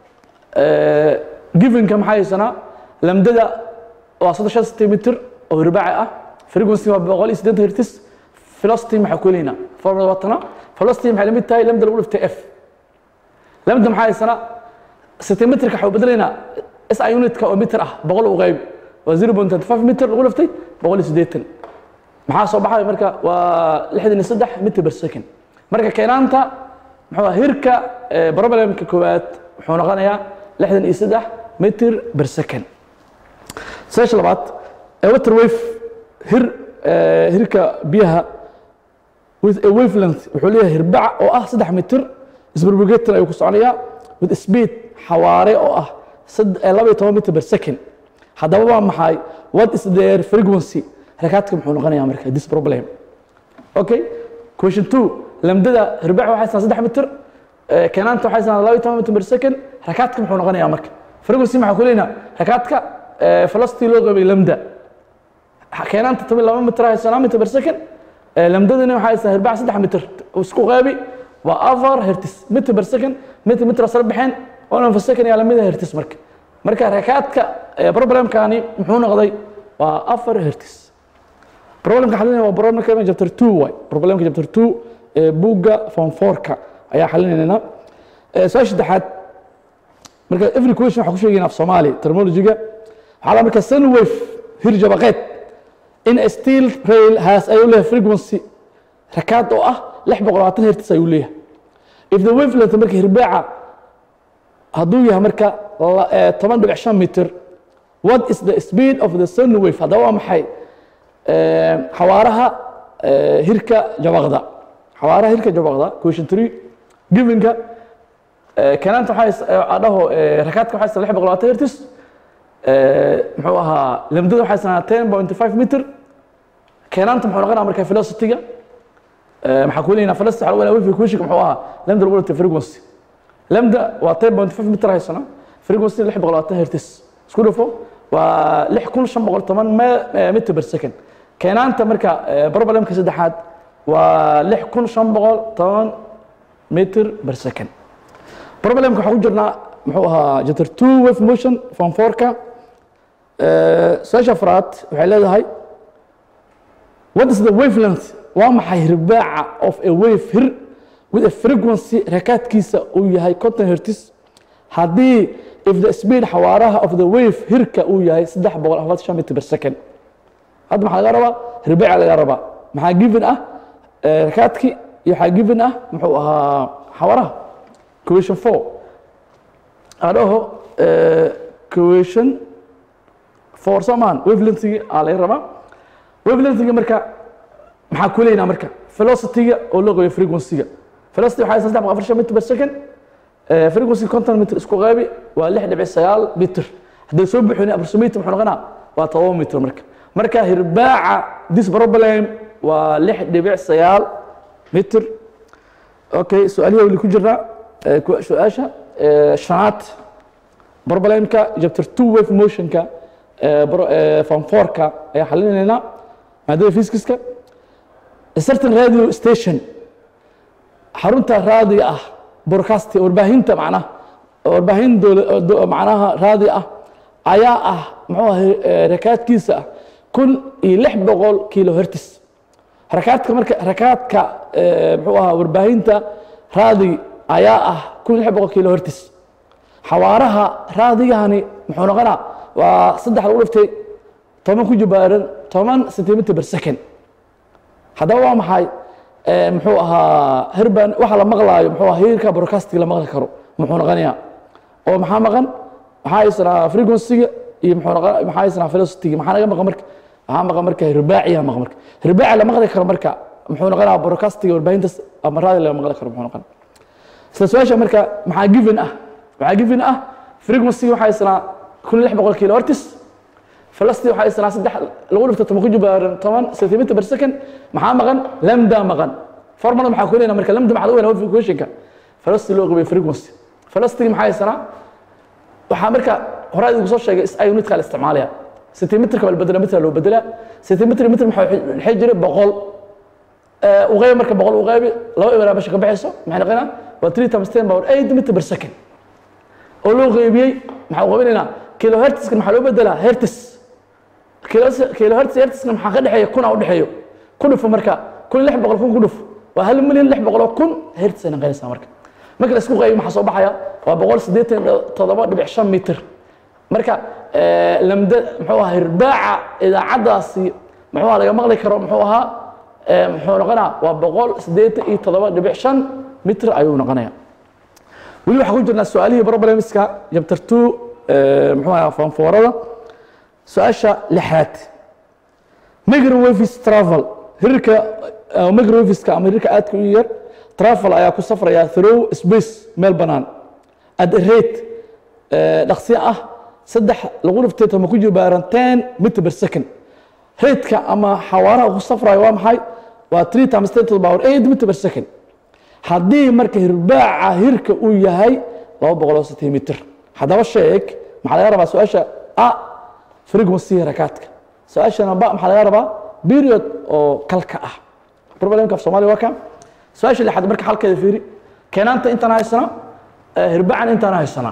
givenka maxaa haysanaa lamdada waa soddon shan centimeter oo hirbaaci ah frequency waa boqol iyo siddeetan hertis velocity maxaa ku helaynaa formula waa tana velocity maxay lamid tahay lamda lagu dhiftay f lamda maxaa haysanaa centimetrka waxaa u bedelaynaa si unitka oo mitir ah boqol u qayb waa 0.35 mitir lagu laftay boqol iyo siddeetan maxaa soo baxay marka waa lixdan iyo saddex mitir per second marka keenaanta muxuu ahaa hirka eh, problemka koowaad wuxuu noqonayaa lixdan iyo saddex mitir per second su-aasha labaad ee water wave hir eh, hirka biyaha with a wavelength wuxuu leeyahay hirbaca oo ah saddex mitir isbarbogetan ayuu ku soconayaa with speed xawaare oo ah sad- eh, laba iyo toban mitir per second haddaba waa maxay what is their frequency rakaadka muxuu noqonayaa marka this problem okay question two lamdada hirbaca waxay sanaa saddex mitir eh, keenaanta waxay sanaa laba iyo toban mitir per second rakaadka muxuu noqonayaa marka frequency maxaa ku leynaa rakaadka eh, velocity loo qabay lamda keenaanta toban iyo laba mitir haysanaa mitir per second Eh, lamdadani waxay haysaa hirbaca saddex mitir isku qeybi waa afar hertis mitir per second mitir mitir asla baxeen one per second yaa lamida hertis marka marka rakaadka eh, problemkani muxuu noqday waa afar hertis problemka xalinaya waa problemka chapter 2 waay problemka chapter 2 ee buugga form 4ka ayaa xalinaynaa Eh, su-aasha saddexaad marka every question waxaa ku sheegayna af soomaali terminology-ga waxaa la marka sun wave hir jabaqeed in a steel rail has ayuu leeyahay frequency rakaad oo ah lix boqol labaatan hertz ayuu leeyahay if the wavelength marka hirbaaca hadduu yahay marka la- eh, toban dhibic shan mitir what is the speed of the sun wave haddaba waa maxay Eh, xawaaraha eh, hirka jabaqda xawaaraha hirka jabaqda question three givenka eh, kanaanta waxaa adhaho rakaadka waxaa haysta lix boqol labaatan hertz Eh, muxuu ahaa lamdada waxay sanaa ten point five meter keenaanta muxuu noqonaa marka velocity-ga Eh, maxaa ku leeyahay velocity waxaa lagu leeyahay wifi kushika muxuu ahaa lambda lagu leeyahay frequency lambda waa ten point five meter haysana frequency lix boqol labaatan hertz isku dhufo waa lix kun shan boqol toban me- eh, meter per second keenaanta marka eh, problemka saddexaad waa lix kun shan boqol toban meter per second problemka waxaa ku jirnaa muxuu ahaa chapter two wave motion form four-ka su-aasha afraad waxay leedahay what is the wavelength waa maxay hirbaaca of a wave hir with a frequency rakaadkiisa uu yahay conton hertz haddii if the speed xawaaraha of the wave hirka uu yahay saddex boqol afartan shan meter per second hadda maxaa laga rabaa hirbaaca laga rabaa maxaa given ah eh, rakaadki iyo waxaa given ah muxuu ahaa xawaaraha question four adhaho question for someone wavelengthigi aa laga rabaa wavelengthigi marka maxaa ku leynaa marka velocity-ga oo loo qabiyo frequency-ga velocity waxaa saddex boqol afar shan meter per second Eh, frequency conton meter isku qeybi waa lix dhibic sagaal meter hadday soo buxin approximate muxuu noqonaa waa todoba meter marka marka hirbaaca this problem waa lix dhibic sagaal meter okay su-aalihi weli ku jirnaa Eh, ku- su-aasha eh, shanaad problemka chapter two wave motionka eh, bro- eh, form four-ka ayaa xalinaynaa maadada physics-ka A certain radio station xarunta raadiga ah broadcast warbaahinta macnaha warbaahin dowla- do- macnaha raadi ah ayaa ah muxuu ahay eh, rakaadkiisa ah kun iyo lix boqol kilo hertz rakaadka marka rakaadka eh, muxuu ahaa warbaahinta raadi ayaa ah kun iyo lix boqol kilo hertz xawaaraha raadigani muxuu noqonaa waa saddex lagu dhiftay toban ku jibaaran toban centimeter per second haddaba waa maxay Eh, muxuu ahaa hirban waxa la maqlaayo muxuu ahaa hirka broadcasting la maqli karo muxuu noqonayaa oo maxaa maqan maxaa haysanaa frequency-ga iyo muxuu noqon maxaa haysanaa velocity-ga maxaa naga maqan marka maxaa maqan marka hirbaaciya maqan marka hirbaaci la maqli karo marka muxuu noqonaa broadcasting warbaahinta ama raadi laga maqli karo muxuu noqon isla su-aasha marka maxaa given ah maxaa given ah frequency waxaa haysanaa kun lix boqol kilo hertz velocity waxaa isnaa saddex lagu dhifto toban ku jibaaran toban centimeter per second maxaa maqan lambda maqan formula maxaa ku leynaa marka lambda maxaa lagu weynaa equationka velocity loo qabiyo frequency velocity maxaa isnaa waxaa marka hore adigu soo sheegay is unitka la isticmaalaya centimeterka waa la bedela meter loo bedelaa centimeter meter maxaa waxay jiray boqol uqeyb marka boqol uqeybi laba ibraa basha ka baxayso maxay noqonaa waa three times ten power eight meter per second oo loo qeybiyey maxaa qabinaynaa kilo hertzka maxaa loo bedelaa hertz kilo hertz hertzka maxaa ka dhexeeya kuna u dhexeeyo ku dhufo marka kun lix boqol kun ku dhufo waa hal milyan lix boqol oo kun hertz ay noqonaysaa marka marka la isku qaybiyo maxaa soo baxaya waa boqol siddeetan iyo toddoba dhibic shan mitir marka eh, lamda muxuu ahaa hirbaaca idaacaddaasi muxuu ahaa laga maqli karo muxuu ahaa eh, muxuu noqonaa waa boqol siddeetan iyo toddoba dhibic shan mitir ayuu noqonaya weli waxaa ku jirnaa su-aalihii problemska chapter two eh, muxuu ahaa fanfoorada su-aasha lixaad microwaves travel hirarka uh, microwaveska ama hirarka aadka u yar travel ayaa ku safraya through space meel banaan at a rate eh, dhaqsi ah saddex lagu dhiftay tama ku jibaaran ten meter per second rateka ama xawaaraha ku safraya waa maxay waa three times ten to the power eight meter per second haddii marka hirbaaca hirka uu yahay laba boqol oo sentimitir haddaba sheeg maxaa laga rabaa su-aasha a frequency rakaadka su-aashana ba maxaa laga rabaa period oo kalka ah problemka af soomaaliya waa ka su-aasha lixaad marka halkeeda fiiri keenaanta intaan haysana hirbaacan intaan haysana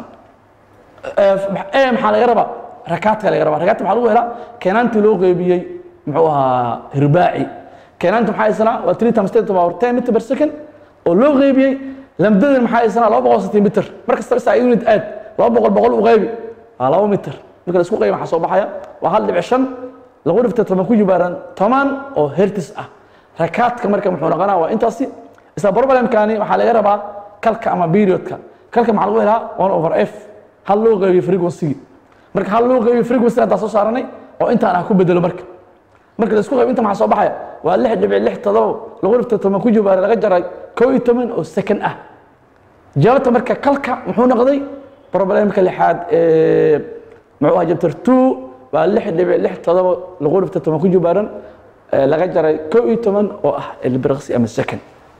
e maxaa laga rabaa rakaadka laga rabaa rakaadka maxaa lagu helaa keenaantii loo qeybiyey muxuu ahaa hirbaaci keenaanta maxaa haysanaa waa three times ten to the power ten meter per second oo loo qeybiyey lamdadan maxaa haysanaa laba boqol sentimitir mar kasta isaa unit aad laba boqol boqol u qeybi waa laba mitir marka la isku qeybi maxaa soo baxaya waa hal dhibic shan lagu dhiftay toban ku jibaaran toban oo hertis ah rakaadka marka muxuu noqonaa waa intaasi isla problemkani waxaa laga rabaa kalka ama periodka kalka maxaa lagu helaa one over f hal loo qeybiyo frequency marka hal loo qeybiyo frequency intaa soo saaranay oo intaan ah ku bedelo marka marka la isku qayb inta maxaa soo baxaya waa lix dhibic lix todoba lagu dhiftay toban ku jibaare laga jaray koo iyo toban oo second ah jawaabta marka kalka muxuu noqday problemka lixaad ee muxuu ahaa chapter two waa lix dhibic lix todoba lagu dhiftay toban ku jibaaran ee laga jaray koo iyo toban oo ah ilbirqsi ama second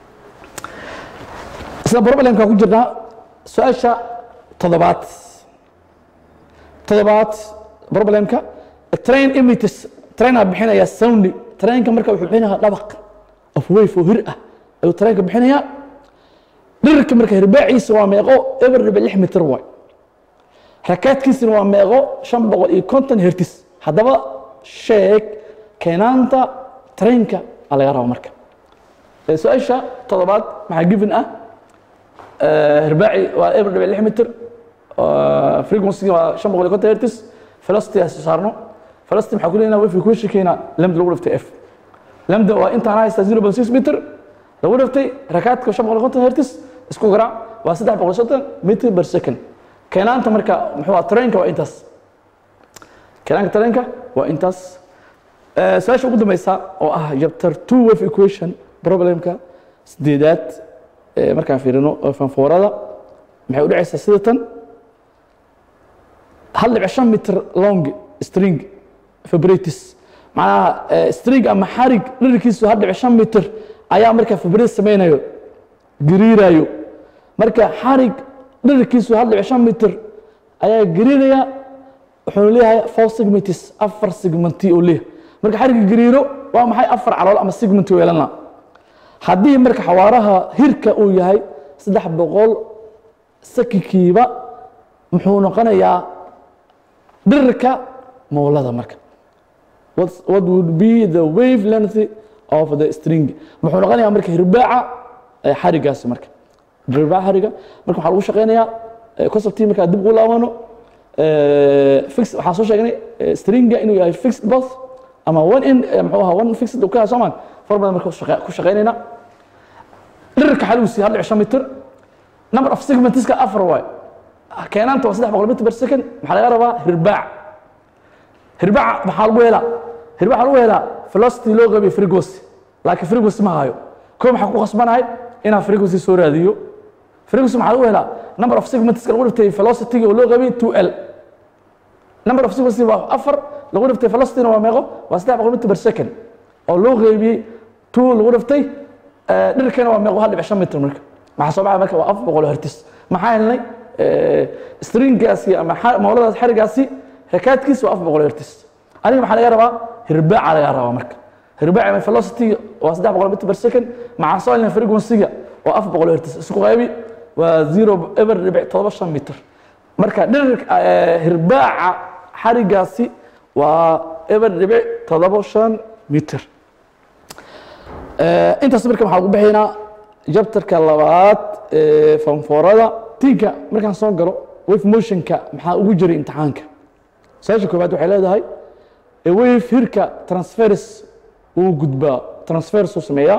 isla problemka ku jirnaa su-aasha toddobaad toddobaad problemka train emitters trainaa bixinaya soundly trainka marka wuxuu bixinayaa dhabaq of wave oo hir ah ayuu trainka bixinayaa dhirirka marka hirbaaciisa waa meeqo eber dhibic lix mitir waay rakaadkiisina waa meeqo shan boqol iyo konton hertis haddaba sheeg keenaanta trainka aa laga raba marka Ee, su-aasha toddobaad maxaa given ah hirbaaci waa eber dhibic lix mitir frequency waa shan boqol iyo konton hertis velocity aan saarno velocity maxaa ku leeyahay wave ku sheekeyna lambda lagu dhiftay f lambda waa intaan haysta 0.6 meter lagu dhiftay rakaadka shan boqol iyo konton hertis isku garaac waa saddex boqol iyo soddon meter per second keenaanta marka muxuu ah trainka waa intaas keenaanka trainka waa intaas Eh, su-aasha ugu dambeysa oo ah chapter two wave equation problemka sideedaad eh, markaan fiirino oo fanfoorada maxay u dhacaysaa sida tan hal dhibic shan mitir long string vibratis macnaha eh, string ama xarig dhirirkiisu hal dhibic shan mitir ayaa marka vibrat sameynayo gariirayo marka xarig dhirirkiisu hal dhibic shan mitir ayaa gariiraya wuxuuna leeyahay four segmentis afar segmenti oo leeyahay marka xarigga gariiro waa maxay afar calool ama segmenti weelana haddii marka xawaaraha hirka uu yahay saddex boqol sakikiiba muxuu noqonayaa dhirirka moolada marka What's- what would be the wave length of the string muxuu noqonayaa marka hirbaaca ee xarigaasi marka hirbaaca xariga marka waxaa lagu shaqeynayaa eh, conceptii markaa dib ugu laabano eh, fix waxaan soo sheegnay eh, stringa inuu yahay fixed both ama one in eh, muxuu ahaa one fixed uu ka yahay soomaan formada marka ku shaqe- ku shaqeynayna dhirirka xaligiisi hal dhibic shan mitir number of segmentska afar waay keenaanta waa saddex boqol mitir per second maxaa laga rabaa hirbaac hirbaaca maxaa lagu helaa hirbaac waxaa lagu helaa velocity loo qabiyo frequency laakiin frequency ma hayo koo maxaa ku khasbanahay inaan frequency soo raadiyo frequency maxaa lagu helaa number of segmentska lagu dhiftay velocity oo loo qabiyo 2l number of sequences waa afar lagu dhiftay velocity-na waa meeqo waa saddex boqol mitir per second oo loo qeybiyey two lagu dhiftay eh, dhirkana waa meeqo hal dhibic shan mitir marka maxaa soo baxay marka waa afar boqol oo hertis maxaa helnay eh, stringgaasi ama xa- mawladaas xarigaasi rakaadkiisa waa afar boqol oo hertis aniga maxaa laga rabaa hirbaaca laga rabaa marka hirbaaca ama velocity waa saddex boqol mitir per second maxaa soo helnay frequency-ga waa afar boqol oo hertis isku qaybi waa zero eber dhibic todoba shan mitir marka dhirir hirbaaca xarigaasi waa eber dhibic todoba shan mitir intaas marka waxaa lagu bixinaa jabtarka labaad eh, fanfoorada tinka markaan soo galo wave motionka maxaa ugu jiray imtixaanka su-aasha koowaad waxay leedahay a wave hirka transfers uu gudbaa transfers uu sameeyaa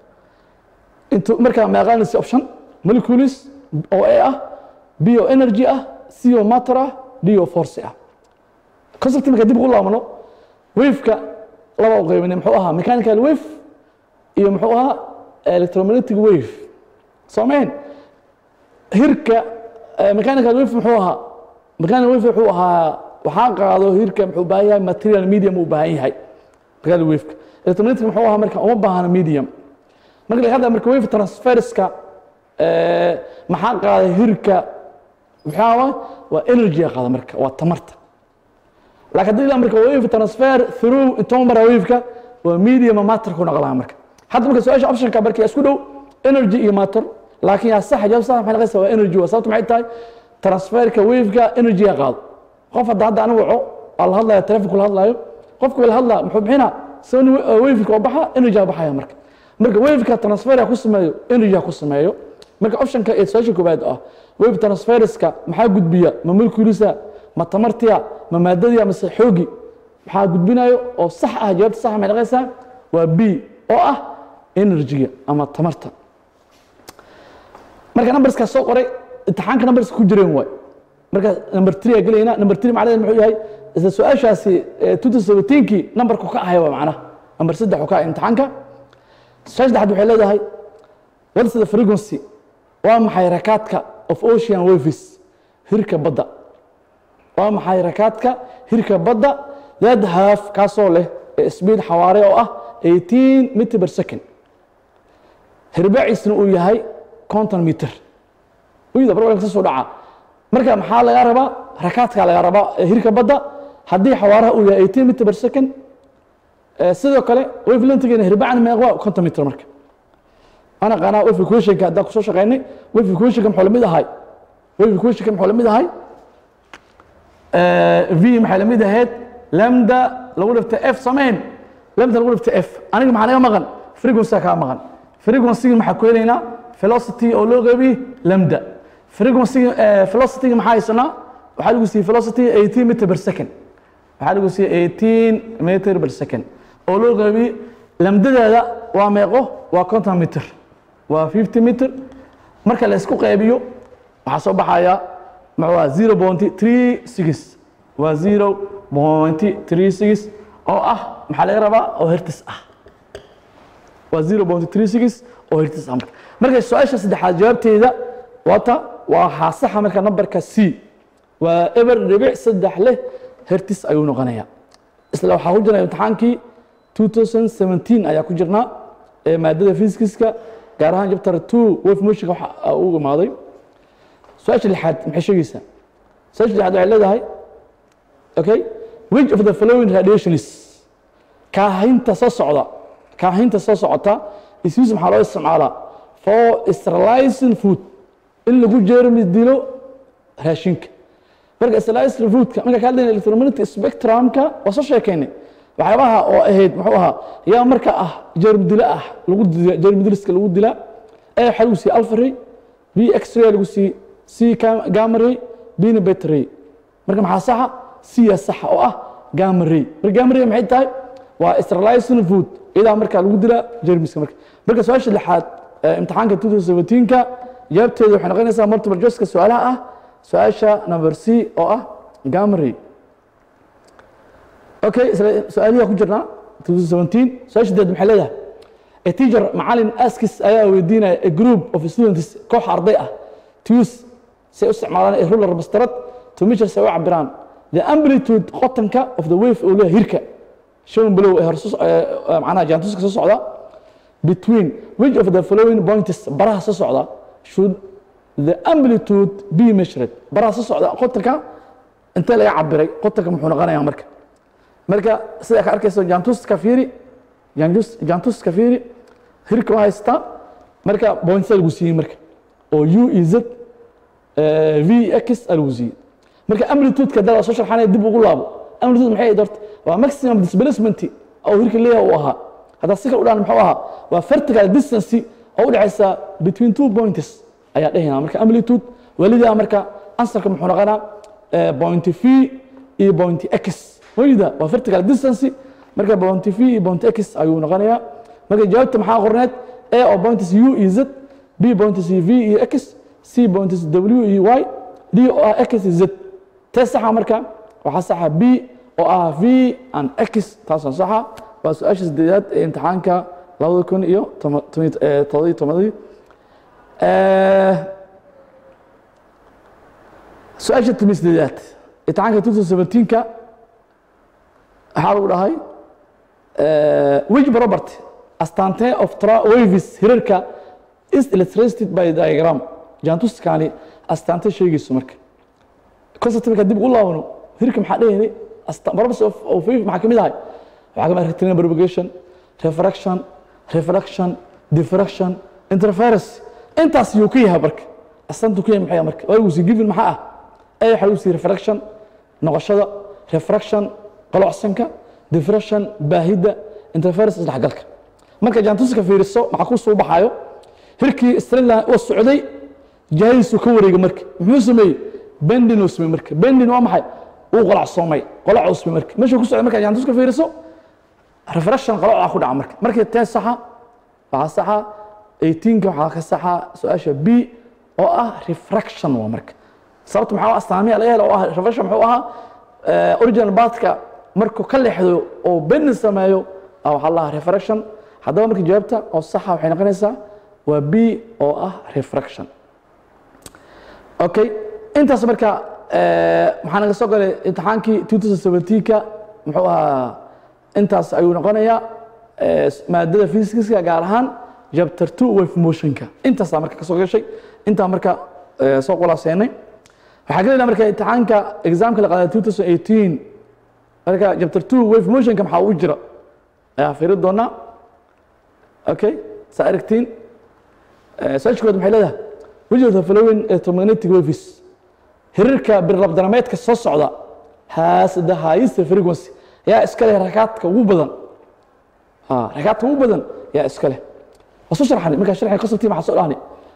intu markaa meeqaanaysa option molecules oo a ah b oo energy ah c oo matter ah d oo force ah concept marka dib ugu laabano waveka laba u qaybinay muxuu ahaa mechanical wave iyo muxuu ahaa electromagnetic wave soomayn hirka eh, mechanical wave muxuu ahaa mechanical wave wuxuu ahaa waxaa qaado hirka muxuu u baahan yahay material medium uu u baahan yahay mechanical waveka electromagnetic muxuu ahaa marka uma baahana medium marka laga hadlaya marka wave transferska eh, maxaa qaaday hirka maxaa waay waa energy qaada marka waa tamarta laakiin haddii ilaa marka wave transfer through intuu mara waveka waa medium matter ku noqonaya marka hadda marka su-aasha optionka marka isku dhow energy iyo matter laakiin yaa sax jawaab sax maxay noqonaysaa waa energy waa sababta maxay tahay transferka waveka energy ya qaado qof hadda hadda anigu waco waa la hadlaya telefonku la hadlayo qofku la hadlaa muxuu bixinaa sawni waveka oo baxa energy baxaya marka marka waveka transfer ku sameeyo energy ku sameeyo marka optionka ee su-aasha koowaad ah wave transferska maxaa gudbiya ma moleculesa ma tamartiya ma maadadiya mase xoogi maxaa gudbinayo oo sax ah jawaabta sax maxay noqonaysaa waa b oo ah energy ama tamarta marka numberska soo qoray imtixaanka numberska ku jireen waay marka number 3 aa gelayna number 3 macnaheedu muxuu yahay isla su-aashaasi ee 2017kii numberku ka ahay waa macnaha number 3 ka ah imtixaanka su-aasha saddexaad waxay leedahay what is the frequency waa maxay rakaadka of ocean waves hirka badda waa maxay rakaadka hirka badda that have kaasoo leh ee speed xawaare oo ah 18 meter per second hirbaciisna uu yahay conton meter uyda barbalka soo dhaca marka maxaa laga rabaa rakaadka laga rabaa ee hirka badda haddii xawaaraha uu yahay 18 meter per second ee sidoo kale wavelengthgeena hirbacna meeqwa conton meter marka ana qanaa wave equationka haddaan kusoo shaqaynay wave equationka muxuu lamid ahay wave equationka muxuu lamid ahay v maxay lamid ahayd lambda lagu dhifta f samayn lambda lagu dhifta f aniga maxaa naga maqan frequency kaa maqan frequency maxaa ku helaynaa velocity oo loo qeybiy lambda frequency velocity maxaa haysanaa waxaa lagu siiyey velocity 18 meter per second waxaa lagu siiyey 18 meter per second oo loo qeybiy lamdadeeda waa meeqo waa conton meter waa 50 meter marka la isku qeybiyo waxaa soo baxaya maxaa 0.36 waa 0.36 oo ah maxaa laga rabaa oo hertz ah waa 0.36 oo hertz ah marka marka su-aasha saddexaad jawaabteeda wata waa xaasaxa marka numberka c waa eber dhibic saddex leh hertz ayuu noqonaya isla waxaa ku jira imtixaankii 2017 ayaa ku jirnaa ee maadada physicska gaar ahaan chapter 2 wave motionka waxa uu imaaday su-aasha lixaad maxay sheegaysaa su-aasha lixaad waxay leedahay okay which of the following radiations kaahinta soo socda kaahinta soo socota is used maxaa loo isticmaalaa for sterilizing food in lagu jeermi dilo raashinka marka sterilizing foodka marka ka hadlayna electromagnetic spectrumka waa soo sheekaynay waxyaabaha oo ahayd muxuu ahaa yaa marka ah jeermi dilo ah lagu dila jeermi diliska lagu dilaa a waxaa lagu siiyey alpha ray b x-ray lagu siiyey c gamma ray bna beta ray marka maxaa saxa c yaa saxa oo ah gamma ray marka gamma ray maxay tahay waa sterilizing food iyadaa markaa lagu dilaa jermiska marka marka su-aasha lixaad ee imtixaanka 2017ka jawaabteeda waxay noqonaysaa multiple choiceka su-aalaha ah su-aasha number c oo ah gamma ray okay isla su-aalihi ku jirnaa 2017 su-aasha deed maxay leedahay a teacher macalin askis ayaa weydiinaya a group of students koox arday ah to use say u isticmaalaan a ruler mastarad to measure say u cabiraan the amplitude qotanka of the wave oo leeyahay hirka shown below ee horso macnaha jaantuska soo socda between which of the following points baraha soo socda should the amplitude be measured baraha soo socda qotanka intee laga cabiray qotanka muxuu noqonayaa marka marka sida ka arkayso jaantuska fiiri jaantus jaantuska fiiri hirka waa haystaa marka points lagu siiyey marka oo u e z v x lagu siiyey marka amplitude-ka dala soo sharxanaya dib ugu laabo amplitude maxay ahayd horta waa maximum displacement oo hirka leeyahay uu ahaa haddaa si kale u dhahan muxuu ahaa waa vertical distance oo u dhexaysa between two points ayaa dhehayna marka amplitude welidaa marka ansarka muxuu noqonaa eh, point v iyo point x wayda waa vertical distance marka point v iyo point x ayuu noqonayaa marka jawaabta maxaa qorneed a oo points u iyo z b points v iyo x c points w iyo y d oo ah x iyo z tee saxa marka waxaa saxa b oo ah v and x taasoo saxa waa su-aasha sideedaad ee imtixaanka labada kun iyo toban- toban- eh, toddobiyo tobanadii Eh, su-aasha timi sideedaad imtixaanka 2017ka waxaa lagu dhahay eh, which property astaantee of tra- waves hirarka is illustrated by diagram jaantuskani astaante sheegayso marka concept marka dib ugu laabano hirka maxaa dhehayni properties of of wave maxaa kamid ahay waxaa kamid ah rectilinear propagation refraction refraction diffraction interference intaas yuu ka yahay marka astaantu ka yahay maxay marka waa uu si given maxaa ah ee waxa uu si refraction noqoshada refraction qalocsanka diffraction baahida interference isdhexgalka marka jaantuska fiiriso maxaa ku soo baxayo hirkii straight oo socday jahadiisu ka wareega marka muxuu sameeyey bendin uu sameeyey marka bendin waa maxay uu qalacsoomay qolac uu sameeyey marka meesha ku socday marka jaantuska fiiriso refraction qalooca ku dhaca marka markii tee saxa waxaa saxa 18ka waxaa ka saxa su-aasha b oo ah refraction waa marka sababta maxaa astaamiya laga helo oo ah refraction muxuu ahaa eh, original bathka markuu ka leexdo oo bendin sameeyo ah waxaa lahaa refraction haddaba marka jawaabta oo saxa waxay noqonaysaa waa b oo ah refraction okay intaas marka eh, maxaa naga soo galay imtixaankii 2017ka muxuu ahaa intaas ayuu noqonayaa eh, maadada physicska gaar ahaan chapter 2 wave motionka intaasaa marka kasoo gashay intaa marka eh, soo qulaaseenay waxaa ka leedahay marka imtixaanka examka la qaaday 2018 marka chapter 2 wave motionka maxaa ugu jira ayaa fiiri doonaa okay saa aragtiin su-aasha kood maxay leedahay which of the following electromagnetic waves hirarka birlabdanameedka soo socda has the highest frequency yaa iska leh rakaadka ugu badan ha rakaadka ugu badan yaa iska leh waa soo sharxani markaa sharxay conceptii maxaa soo dhahni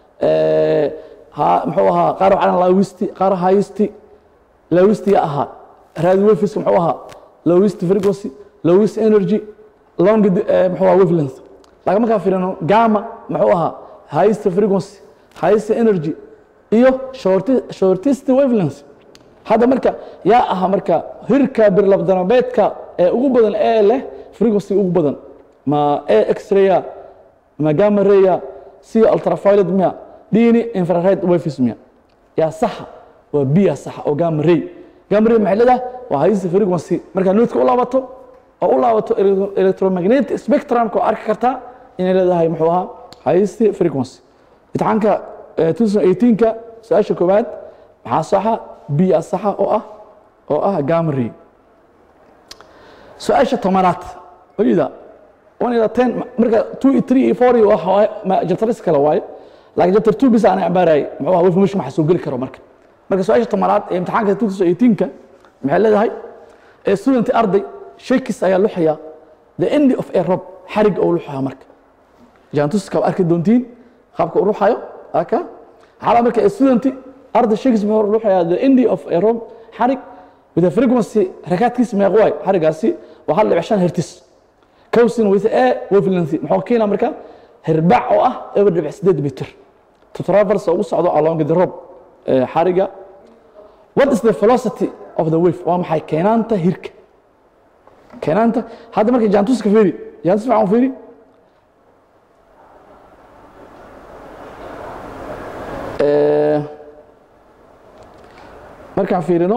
ha muxuu ahaa qaar waxaa lawisti qaar highesti lawisti yaa ahaa radio waveska muxuu ahaa lowest frequency lowest energy long eh, muxuu ahaa wavelength laakiin markaa fiirino gamma muxuu ahaa highest frequency highest energy iyo shorti- shortest wavelength hadda marka yaa aha marka hirka birlabdanabeedka ee ugu badan ee leh frequency ugu badan ma a x-raya ma gamma raya c ultraviolet miya dini infrared waves miya yaa saxa waa b yaa saxa oo gamma ray gamma ray maxay leedahay waa highest frequency markaa noodka u laabato oo u laabato electro- electromagnetic spectrumka oo arki kartaa inay leedahay muxuu ahaa highest frequency imtixaanka eh, 2018ka su-aasha koowaad maxaa saxa b yaa saxa oo ah oo ah gamma ray su-aasha tobanaad oyda one ila ten marka two iyo three iyo four iyo waxa waaye ma jabtaris kale waaye laakiin jabtar two bisa aan cibaarayay muxuu ahaa wefmush maxa soo geli karo marka marka su-aasha tobanaad ee imtixaanka 2018ka maxay leedahay ee student arday shakis ayaa luxaya the end of a rob xarig oo luxaya marka jaantuska waa arki doontiin qaabka u ruxayo aka xala marka ee student arday shakis muxuu luxaya the end of a rob xarig with a frequency rakaadkiisa meeq waay xarigaasi waa hal dhibic shan hertis kowsina with a wavelength muxuu keenaa marka hirbac oo ah eber dhibic sideed mitir to travels oo ugu socdo along the rob ee xariga what is the velocity of the wave waa maxay keenaanta hirka keenaanta hadda marka jaantuska fiiri jaantus maxaan fiiri Eh, markaan fiirino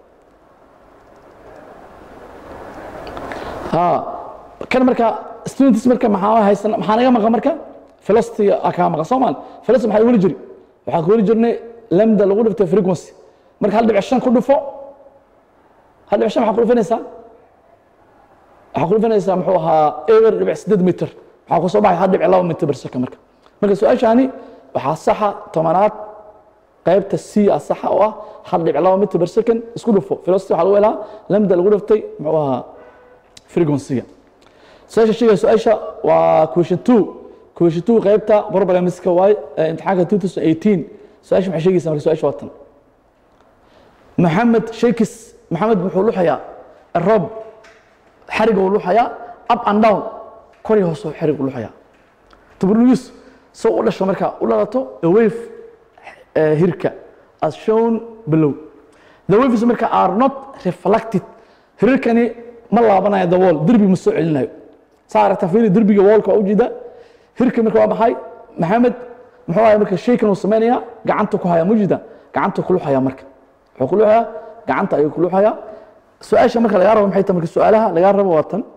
ha kan marka students marka maxaa haysan maxaa naga maqan marka velocity aa kaa maqan soomaali velocity maxaa weli jiri waxaa ku weli jirnay lambda lagu dhiftay frequency marka hal dhibic shan ku dhufo hal dhibic shan maxaa ku dhufanaysaa waxaa ku dhufanaysaa muxuu ahaa eber dhibic sideed mitir waxaa ku soo baxay hal dhibic laba mitir bar second marka marka su-aashaani waxaa saxa tobanaad qaybta c a saxa oo ah hal dhibic laba mitir bar second isku dhufo velocity waxaa lagu helaa lambda lagu dhiftay muxuu ahaa frequency-ga su-aasha sheegaya su-aasha waa question two question two qaybta problemska waay ee imtixaanka 2018 su-aasha maxay sheegaysaa marka su-aasha watan maxamed shakis maxamed wuxuu luxayaa roob xariga uu luxayaa up and down kor iyo hoos xarig uu luxayaa tuberluis soo u dhasho marka u dhalato a wave eh, hirka as shown below the waves marka are not reflected hirarkani ma laabanayo the wall derbi ma soo celinayo saa aragta fiiri derbiga wallka waa ujeeda hirka marka waa maxay maxamed muxuu ahay marka shaykan uu sameynaya gacanta ku haya mujida gacanta ku luxaya marka wuxuu ku luxaya gacanta ayuu ku luxaya su-aasha marka lagaa rabo maxay tahay marka su-aalaha lagaa rabo waa tan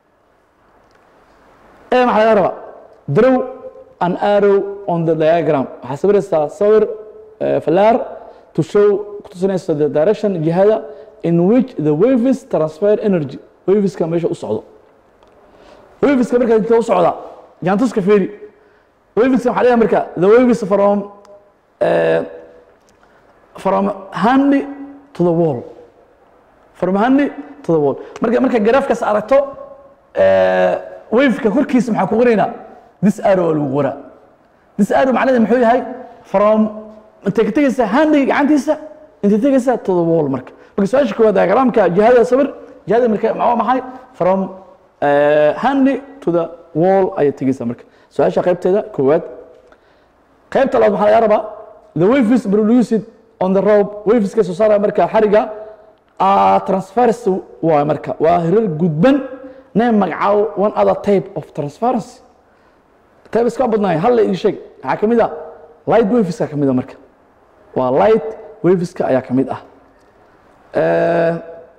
ee maxaa laga rabaa draw an arrow on the diagram waxaa sawiraysaa sawir eh, falaar to show kutusinaysa the direction jihada in which the waves transfer energy waveska meesha u socdo waveska marka inta u socda jaantuska fiiri waveska waxaa leeyahay marka the waves from eh, from hand to the wall from hand to the wall marka marka graafkaas aragto eh, waveka korkiisa maxaa ku qoraynaa this arrow waa lagu qoraa this arrow macnaheedu muxuu yahay from intay ka tegaysaa handiga gacantiisa intay tegaysaa to the wall marka marka su-aasha koowaad diagramka jihada sawir jihada marka maxaa maxay from eh, handy to the wall ayay tegaysaa marka su-aasha qaybteeda koowaad qaybta labaad waxaa laga rabaa the waves produced on the rope waveska soo saaraya marka xariga are transference waa marka waa hirar gudban name magacaabo one other type of transparency type iska badnaay hal la ii sheeg waxaa ka mid ah light waveska ka mid ah marka waa light waveska ayaa ka mid ah Eh,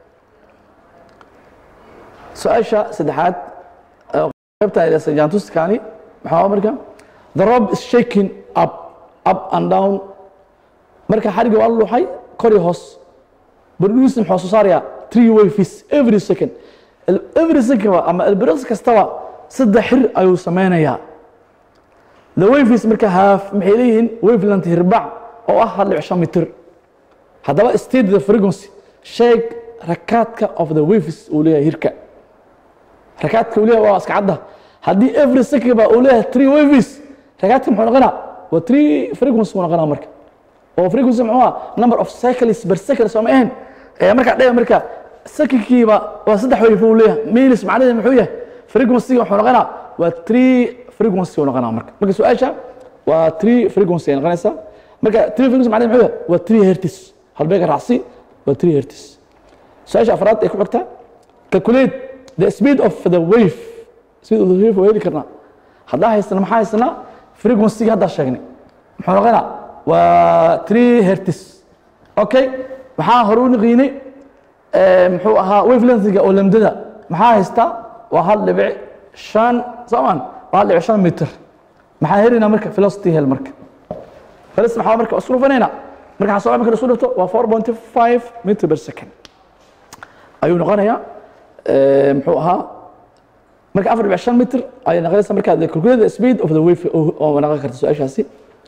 su-aasha saddexaad ee qaybta ay jaantuskani maxaa marka the rope is shaking up up and down marka xariga waa la luxay kor iyo hoos produce muxuu soo saarayaa three waves every second every second ama elbiriqs kastaba saddex xir ayuu sameynayaa the waves marka half maxay leeyihiin wavelength hirbac oo ah hal dhibic shan mitir haddaba state the frequency sheeg rakaadka of the waves uu leeyahay hirka rakaadka uu leeyahay waa iska cadda haddii every second ba uu leeyahay three waves rakaadka muxuu noqonaa waa three frequency buu noqonaa marka oo frequency muxuu ah number of cycles per second soo ma ahayn ee markaa dhaya marka secondkiiba waa saddex wave uu leeyahay minus macnaheedu muxuu yahay frequency wuxuu noqonaa waa three frequency uu noqonaa marka marka su-aasha waa three frequency ay noqonaysaa marka three frequency macnaheedu muxuu yahay waa three hertz halbeega raacsi waa three hertz su-aasha afraad ay ku xigtaa calculate the speed of the wave speed of the wave waa heli karnaa haddaa haysana maxaa haysanaa frequency haddaa sheegnay muxuu noqonaa waa three hertz okay maxaa hore u niqiinay muxuu ahaa wavelengthiga oo lamdada maxaa haystaa waa hal dhibic shan soomaan waa hal dhibic shan mitir maxaa helaynaa marka velocity hel marka velocity maxaa marka isku dhufanayna marka xasoo marka isku dhufto waa four point five meter per second ayuu noqonayaa muxuu ahaa marka afar dhibic shan mitir ayay noqonaysaa marka the calculate the speed of the wave oo noqon karta su-aashaasi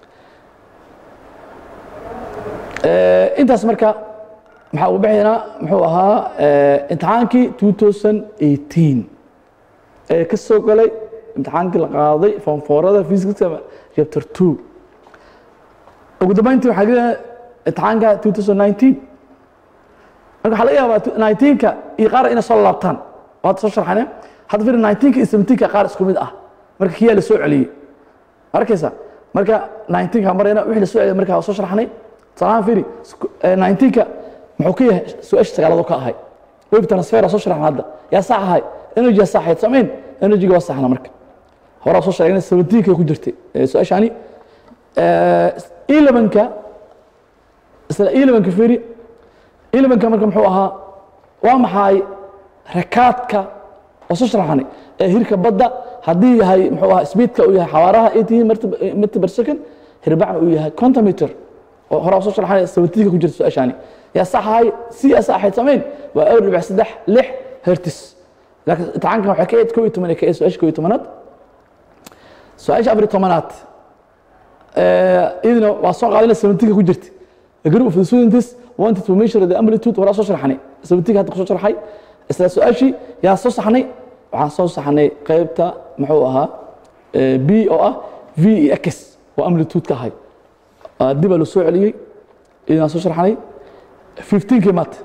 intaas marka maxaa ugu bixinaa muxuu ahaa imtixaankii 2018 ee ka soo galay imtixaankii la qaaday foomfoorada physics chapter 2 ugu dambeyntii waxaa gelaya imtixaanka 2019 marka waxaa laga yaabaa 19ka iyo qaar inay soo laabtaan waad soo sharxane hadda fir 19ka iyo 17ka qaar isku mid ah marka kiyaa la soo celiyey arkaysa marka 19ka marayna wixii la soo celiyay marka soo sharxnay salaam firi 19ka muxuu ka yahay su-aasha sagaalaad oo ka ahay wave transfer soo sharaxna hadda yaa sax ahay energy yaa saxayd samayn energy waa saxna marka horaa soo sheegnay sabatiinka ku jirtay su-aashani elevenka isla elevenka firi elevenka marka muxuu ahaa waa maxay rakaadka oo soo sharaxnay ee hirka badda haddii yahay muxuu ahaa speedka uu yahay xawaaraha eighteen meter per second hirbacna uu yahay contometer oo horaa soo sharaxnay sabatiinka ku jirta su-aashani yaa saxahay si yaa saxayd samayn waa awr dhibic saddex lix hertis laakiin imtixaankan waxay ka eed koo iyo toban ee ka eed su-aasha koo iyo tobanaad su-aasha afar iyo tobanaad iyaduna waa soo qaadana seventinka ku jirta a group of the students wanted to measure the amplitude horaa soo sharxanay seventinka hadda kusoo sharxay isla su-aashii yaa soo saxnay waxaan soo saxnay qaybta muxuu ahaa eh, b oo ah v iyo x oo amplitude ka ahay Ah, dib baa loo soo celiyey idaan soo sharxanay 15kii maata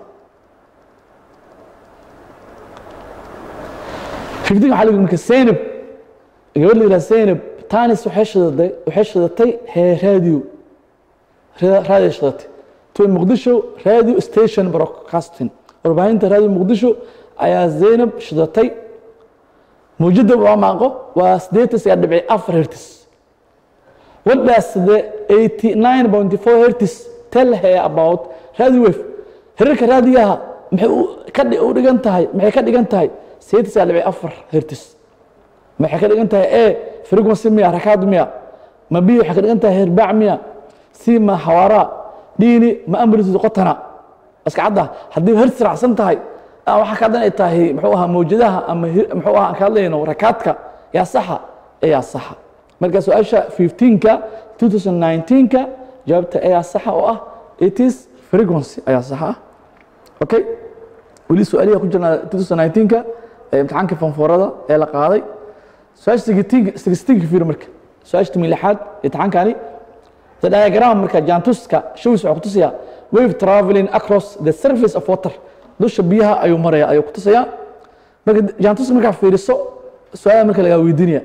15 waxaa la yidhi marka Zainab gabadh la yidhaha Zainab tanis waxay shidatay waxay shidatay hee radio Ra- radio shidatay to Muqdisho radio station broadcasting warbaahinta radio Muqdisho ayaa Zainab shidatay mawjada waa maaqo waa 8.4 hertz What does the 89.4 hertz tell her about radio wave? Hirarka raadiyaha maxay u ka dhi- u dhigan tahay maxay ka dhigan tahay 8.4 hertz maxay ka dhigan tahay a frequency miya rakaad miya ma b waxay ka dhigan tahay herbaac miya c ma xawaara dini ma amplitude qotana iska cadda haddii hertz raacsan tahay ah, waxaa ka dhan ay tahay muxuu ahaa mawjadaha ama hir- muxuu ahaa aan ka hadlayno rakaadka yaa saxa ee yaa saxa marka su-aasha 15ka 2019ka jawaabta ayaa saxa oo ah it is frequency ayaa saxa ah okay weli su-aalihi ku jirnaa 2019ka ee imtixaanka fanfoorada ee la qaaday su-aasha 16 fiir marka su-aasha timi lixaad imtixaankani the diagram marka jaantuska showis wuxuu ku tusayaa wave traveling across the surface of water dusha biyaha ayuu maraya ayuu ku tusayaa marka jaantuska markaa fiiriso su-aalaha marka lagaa weydiinaya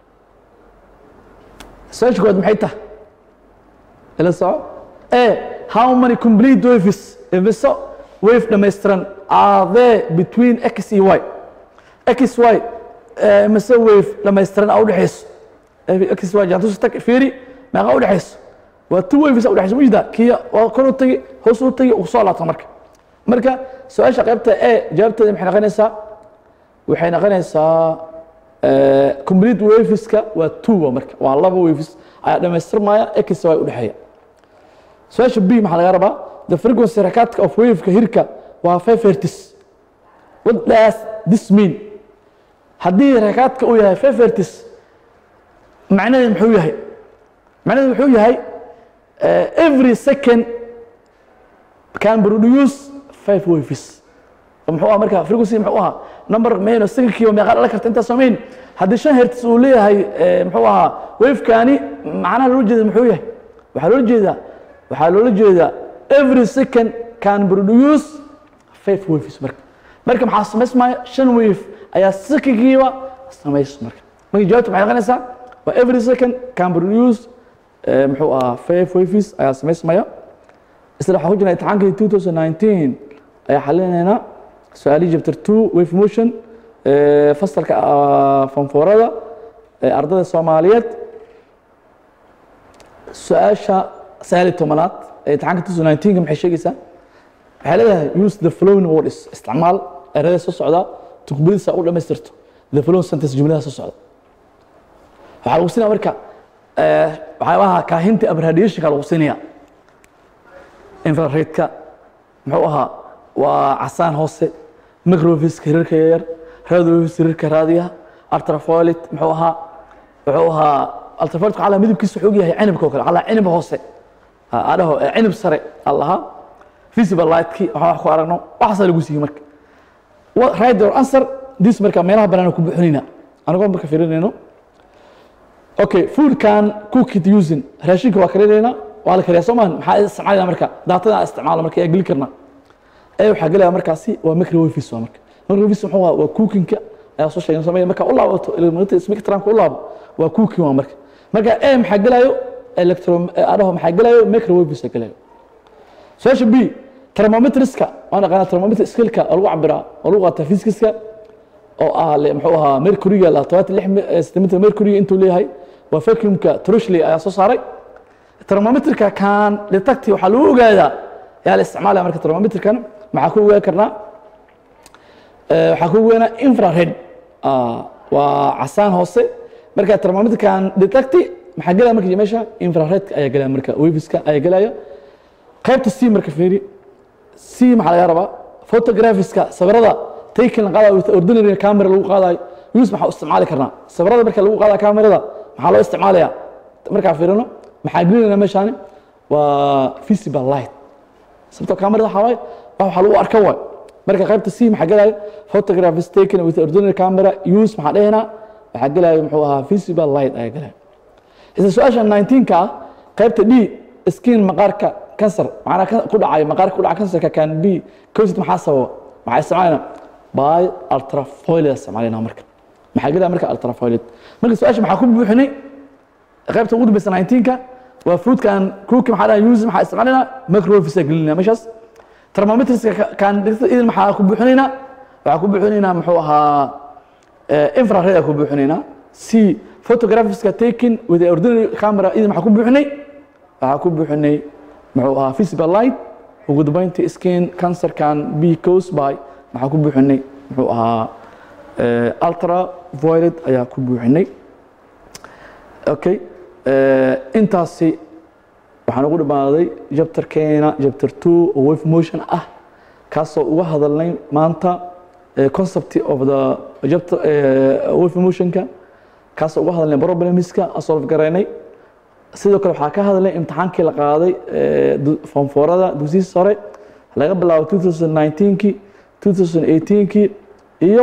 su-aasha koowaad maxay tahay ila soco a how many complete waves ibiso wave dhammaystiran are there between x iyo y x y eh, mise wave dhammaystiran a udhexayso Eh, x y jaantuska tag fiiri meeqa udhexayso waa two waves a udhexayso mujida kiya waa kor u tagi hoos u tagi uu soo laabta marka marka su-aasha qaybta a jawaabteeda maxay noqonaysaa waxay noqonaysaa eh, complete waveska waa two wa marka waa laba waves ayaa dhamaystirmaya x y udhexeeya su-aasha b maxaa laga rabaa the frequency rakaadka of waveka hirka waa five hertz what does this mean haddii rakaadka uu yahay five hertz macnaheedu muxuu yahay macnaheedu wuxuu yahay eh, every second can produce five waves oo muxuu ahaa marka frequency muxuu ahaa number mayno secondkiiba meeqa dhala karta intaas samayn haddii shan hertz uu leeyahay eh, muxuu ahaa wavekani macnaha loola jeeda muxuu yahay waxaa loola jeedaa waxaa loola jeedaa every second can produce five waves marka marka maxaa samaysmaya shan wave ayaa secondkiiba samays marka marka jawaabta maxay noqonaysaa waa every second can produce eh, muxuu ahaa five waves ayaa samaysmaya isla waxaan ku jirnaa imtixaankii 2019 ayaa xalinaynaa su-aalihii chapter 2 wave motion eh, fasalka ah, fanfoorada ee ardayda soomaaliyeed su-aasha sagaal iyo tobanaad ee imtixaanka 2019 maxay sheegaysaa waxay leedahay use the following words isticmaal erada soo socda tuqbadiisa u dhamaystirto the following sentence jumladaha soo socda waxaa lagu siinaya marka eh, waxyaabaha kaahinta abradiationka lagu siinaya infraredka muxuu ahaa waa casaan hoose microwaveska hirarka yaryar radiowaves hirarka raadiyaha ultrafiolet muxuu ahaa wuxuu ahaa ultrafiolet waxaa lahaa midabkiisa wuxuu og yahay cinibka oo kale waxaa lahaa cinib hoose Ha, adhaho eh, cinib sare aa lahaa visible lightkii waxaan wax ku aragno waxaasaa lagu siiyey marka What- right or answer this marka meelaha banaan ku buuxinayna anagoo marka fiirinayno okay food can cook it using raashinka waa karinaynaa waa la kariyaa soo maahan maxaa isticmaalina marka daatada isticmaala marka yaa geli karnaa ee waxaa gelaya markaasi waa microwaves waa marka microwaves muxuu ahaa waa cookinka ayaa soo sheegay sameeya marka u laabato electromagnetic spectrumka u laabo waa cooking waa marka marka ee maxaa gelayo electro adaho maxaa gelayo microwaves aa gelayo su-aasha b thermometriska waan aqaanaa thermometer skillka oo lagu cabiraa oo lagu qaataa physicska oo ah le- muxuu ahaa mercuryga la todobaatan lix mi- eh, centimeter mercuryga intuu leeyahay waa vacuumka trushley ayaa soo saaray thermometerka kan detecti waxaa lagu ogaadaa yaa la isticmaalaya marka thermometerkan maxaa ku ogaan karnaa Eh, waxaa ku ogaanaa infrared Ah, waa casaan hoose marka thermometerkan detecti maxaa gelaya marka meesha infraredka ayaa gelaya marka waveska ayaa gelaya qaybta c marka fiiri c maxaa laga rabaa photographiska sawirada taken la qaadayo with ordinary camera lagu qaadayo use maxaa u isticmaali karnaa sawirada marka lagu qaadayo kamerada maxaa loo isticmaalaya markaa fiirino maxaa gelinayna meeshaani waa visible light sababtoo kamerada waxaa waaye wax waxaa lagu arka waay marka qaybta c maxaa gelayo photographs taken with ordinary camera use maxaa dhehnaa waxaa gelaya muxuu ahaa visible light ayaa gelaya isla su-aasha 19ka ah qaybta d skin maqaarka kansar macnaa ka- ku dhacay maqaarka ku dhaca kansarka kan b cosid maxaa sababa maxaa isticmaalayna by ultrafiolet isticmaalayna marka maxaa gelaya marka ultrafiolet marka su-aasha maxaa ku buuxinay qaybta ugu dambeysa 19ka waa fruitkan kruki maxaa dhaha use maxaa isticmaalayna microfisa gelinayna meeshaas thermometriska kan dhirta idin maxaa ku buuxinaynaa waxaa ku buuxinaynaa muxuu ahaa eh, infrared aa ku buuxinaynaa c photographiska taken with the ordinary camera idin maxaa ku buuxinay waxaa ku buuxinay muxuu ahaa visible light ugu dambeyntii skin cancerkan b cause by maxaa ku buuxinay muxuu ahaa eh, ultra violet ayaa ku buuxinay okay eh, intaasi waxaan ugu dhamaaday jabtarkeena jabtar two oo wave motion ah kaasoo uga hadalnay maanta eh, concept of the jabtar eh, wave motionka kaasoo uga hadalnay problemska aan solve garaynay sidoo kale waxaa ka hadlay imtixaankii la qaaday eh, du- foomfoorada dugsiyiisa sare laga bilaabo 2019kii 2018kii iyo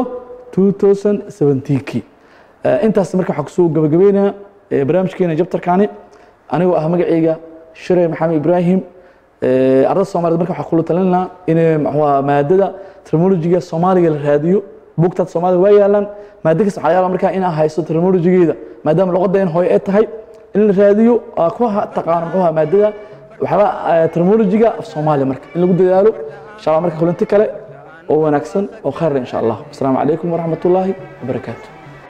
2017kii Eh, intaas marka waxaa kusoo gabagabeynaya eh, barnaamijkeena jabtarkani anigoo ah magacayga shire maxamed ibraahim Eh, ardada soomaaliyed marka waxaa kula talin lahaa in muxuu ahaa maadada terminologiga soomaaliga la raadiyo buugtaad soomaaliga waa yaalaan maado kasta waxaa yaala markaa inaa haysto terminologigeeda maadaama luqadeen hooye ay tahay in la raadiyo aa ku ha- taqaano muxuu ahaa maadada waxyaaba eh, terminologiga af soomaaliya marka in lagu dadaalo insha allah marka kulanti kale oo wanaagsan oo khayr leh insha allah asalaamu calaykum waraxmat ullaahi wabarakaatu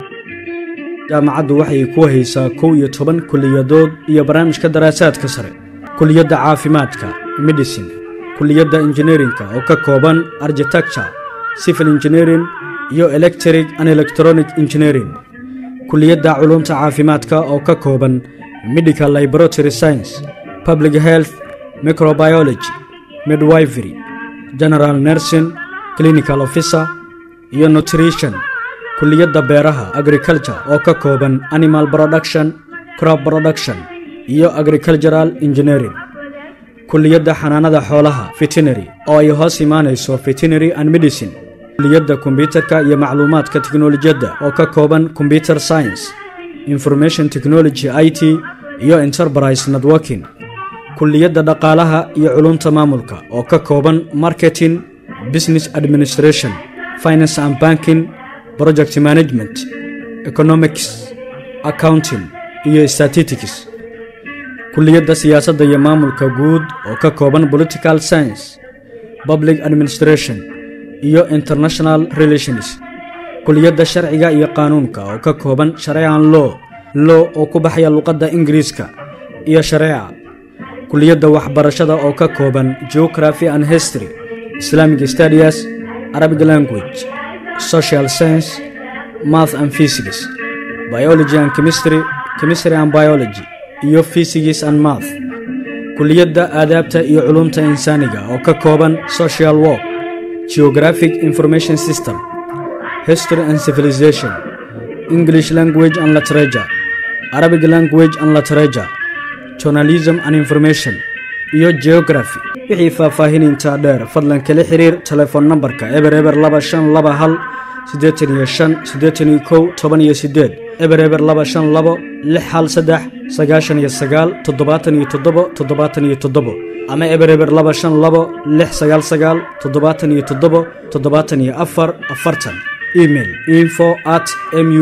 jaamacaddu waxay ku haysaa kow iyo toban kuliyadood iyo barnaamijka daraasaadka sare kuliyadda caafimaadka medicine kuliyadda injineerinka oo ka kooban architecture civil engineering iyo electric and electronic engineering kuliyadda culumta caafimaadka oo ka kooban medical laboratory science public health microbiology midwifery general nursing clinical officer iyo nutrition kuliyadda beeraha agriculture oo ka kooban animal production crop production iyo agricultural engineering kuliyadda xanaanada xoolaha veterinary oo ay hoos imaanayso veterinary and medicine kuliyadda kombiyuutarka iyo macluumaadka tiknolojiyadda oo ka kooban computer science information technology i t iyo enterprise networking kuliyadda dhaqaalaha iyo culumta maamulka oo ka kooban marketing business administration finance and banking project management economics accounting iyo statistics kuliyadda siyaasadda iyo maamulka guud oo ka kooban political science public administration iyo international relations kuliyadda sharciga iyo qaanuunka oo ka kooban shareecan law law oo ku baxaya luqadda ingiriiska iyo shareeca kuliyadda waxbarashada oo ka kooban geography and history islamic studies arabic language social science math and physics biology and chemistry chemistry and biology iyo physics and math kuliyadda aadaabta iyo culumta insaaniga oo ka kooban social work geographic information system history and civilization english language and literature arabic language and literature journalism and information iyo geography wixii faahfaahinintaa dheer fadlan kala xiriir telefoon nambarka eber eber laba shan laba hal siddeetan iyo shan siddeetan iyo kow toban iyo siddeed eber eber laba shan labo lix hal saddex sagaashan iyo sagaal toddobaatan iyo toddobo toddobaatan iyo toddobo ama eber eber laba shan labo lix sagaal sagaal toddobaatan iyo toddobo toddobaatan iyo afar afartan email info at mu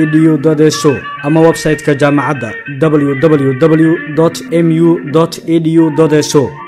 edu so ama website-ka jaamacadda www mu edu so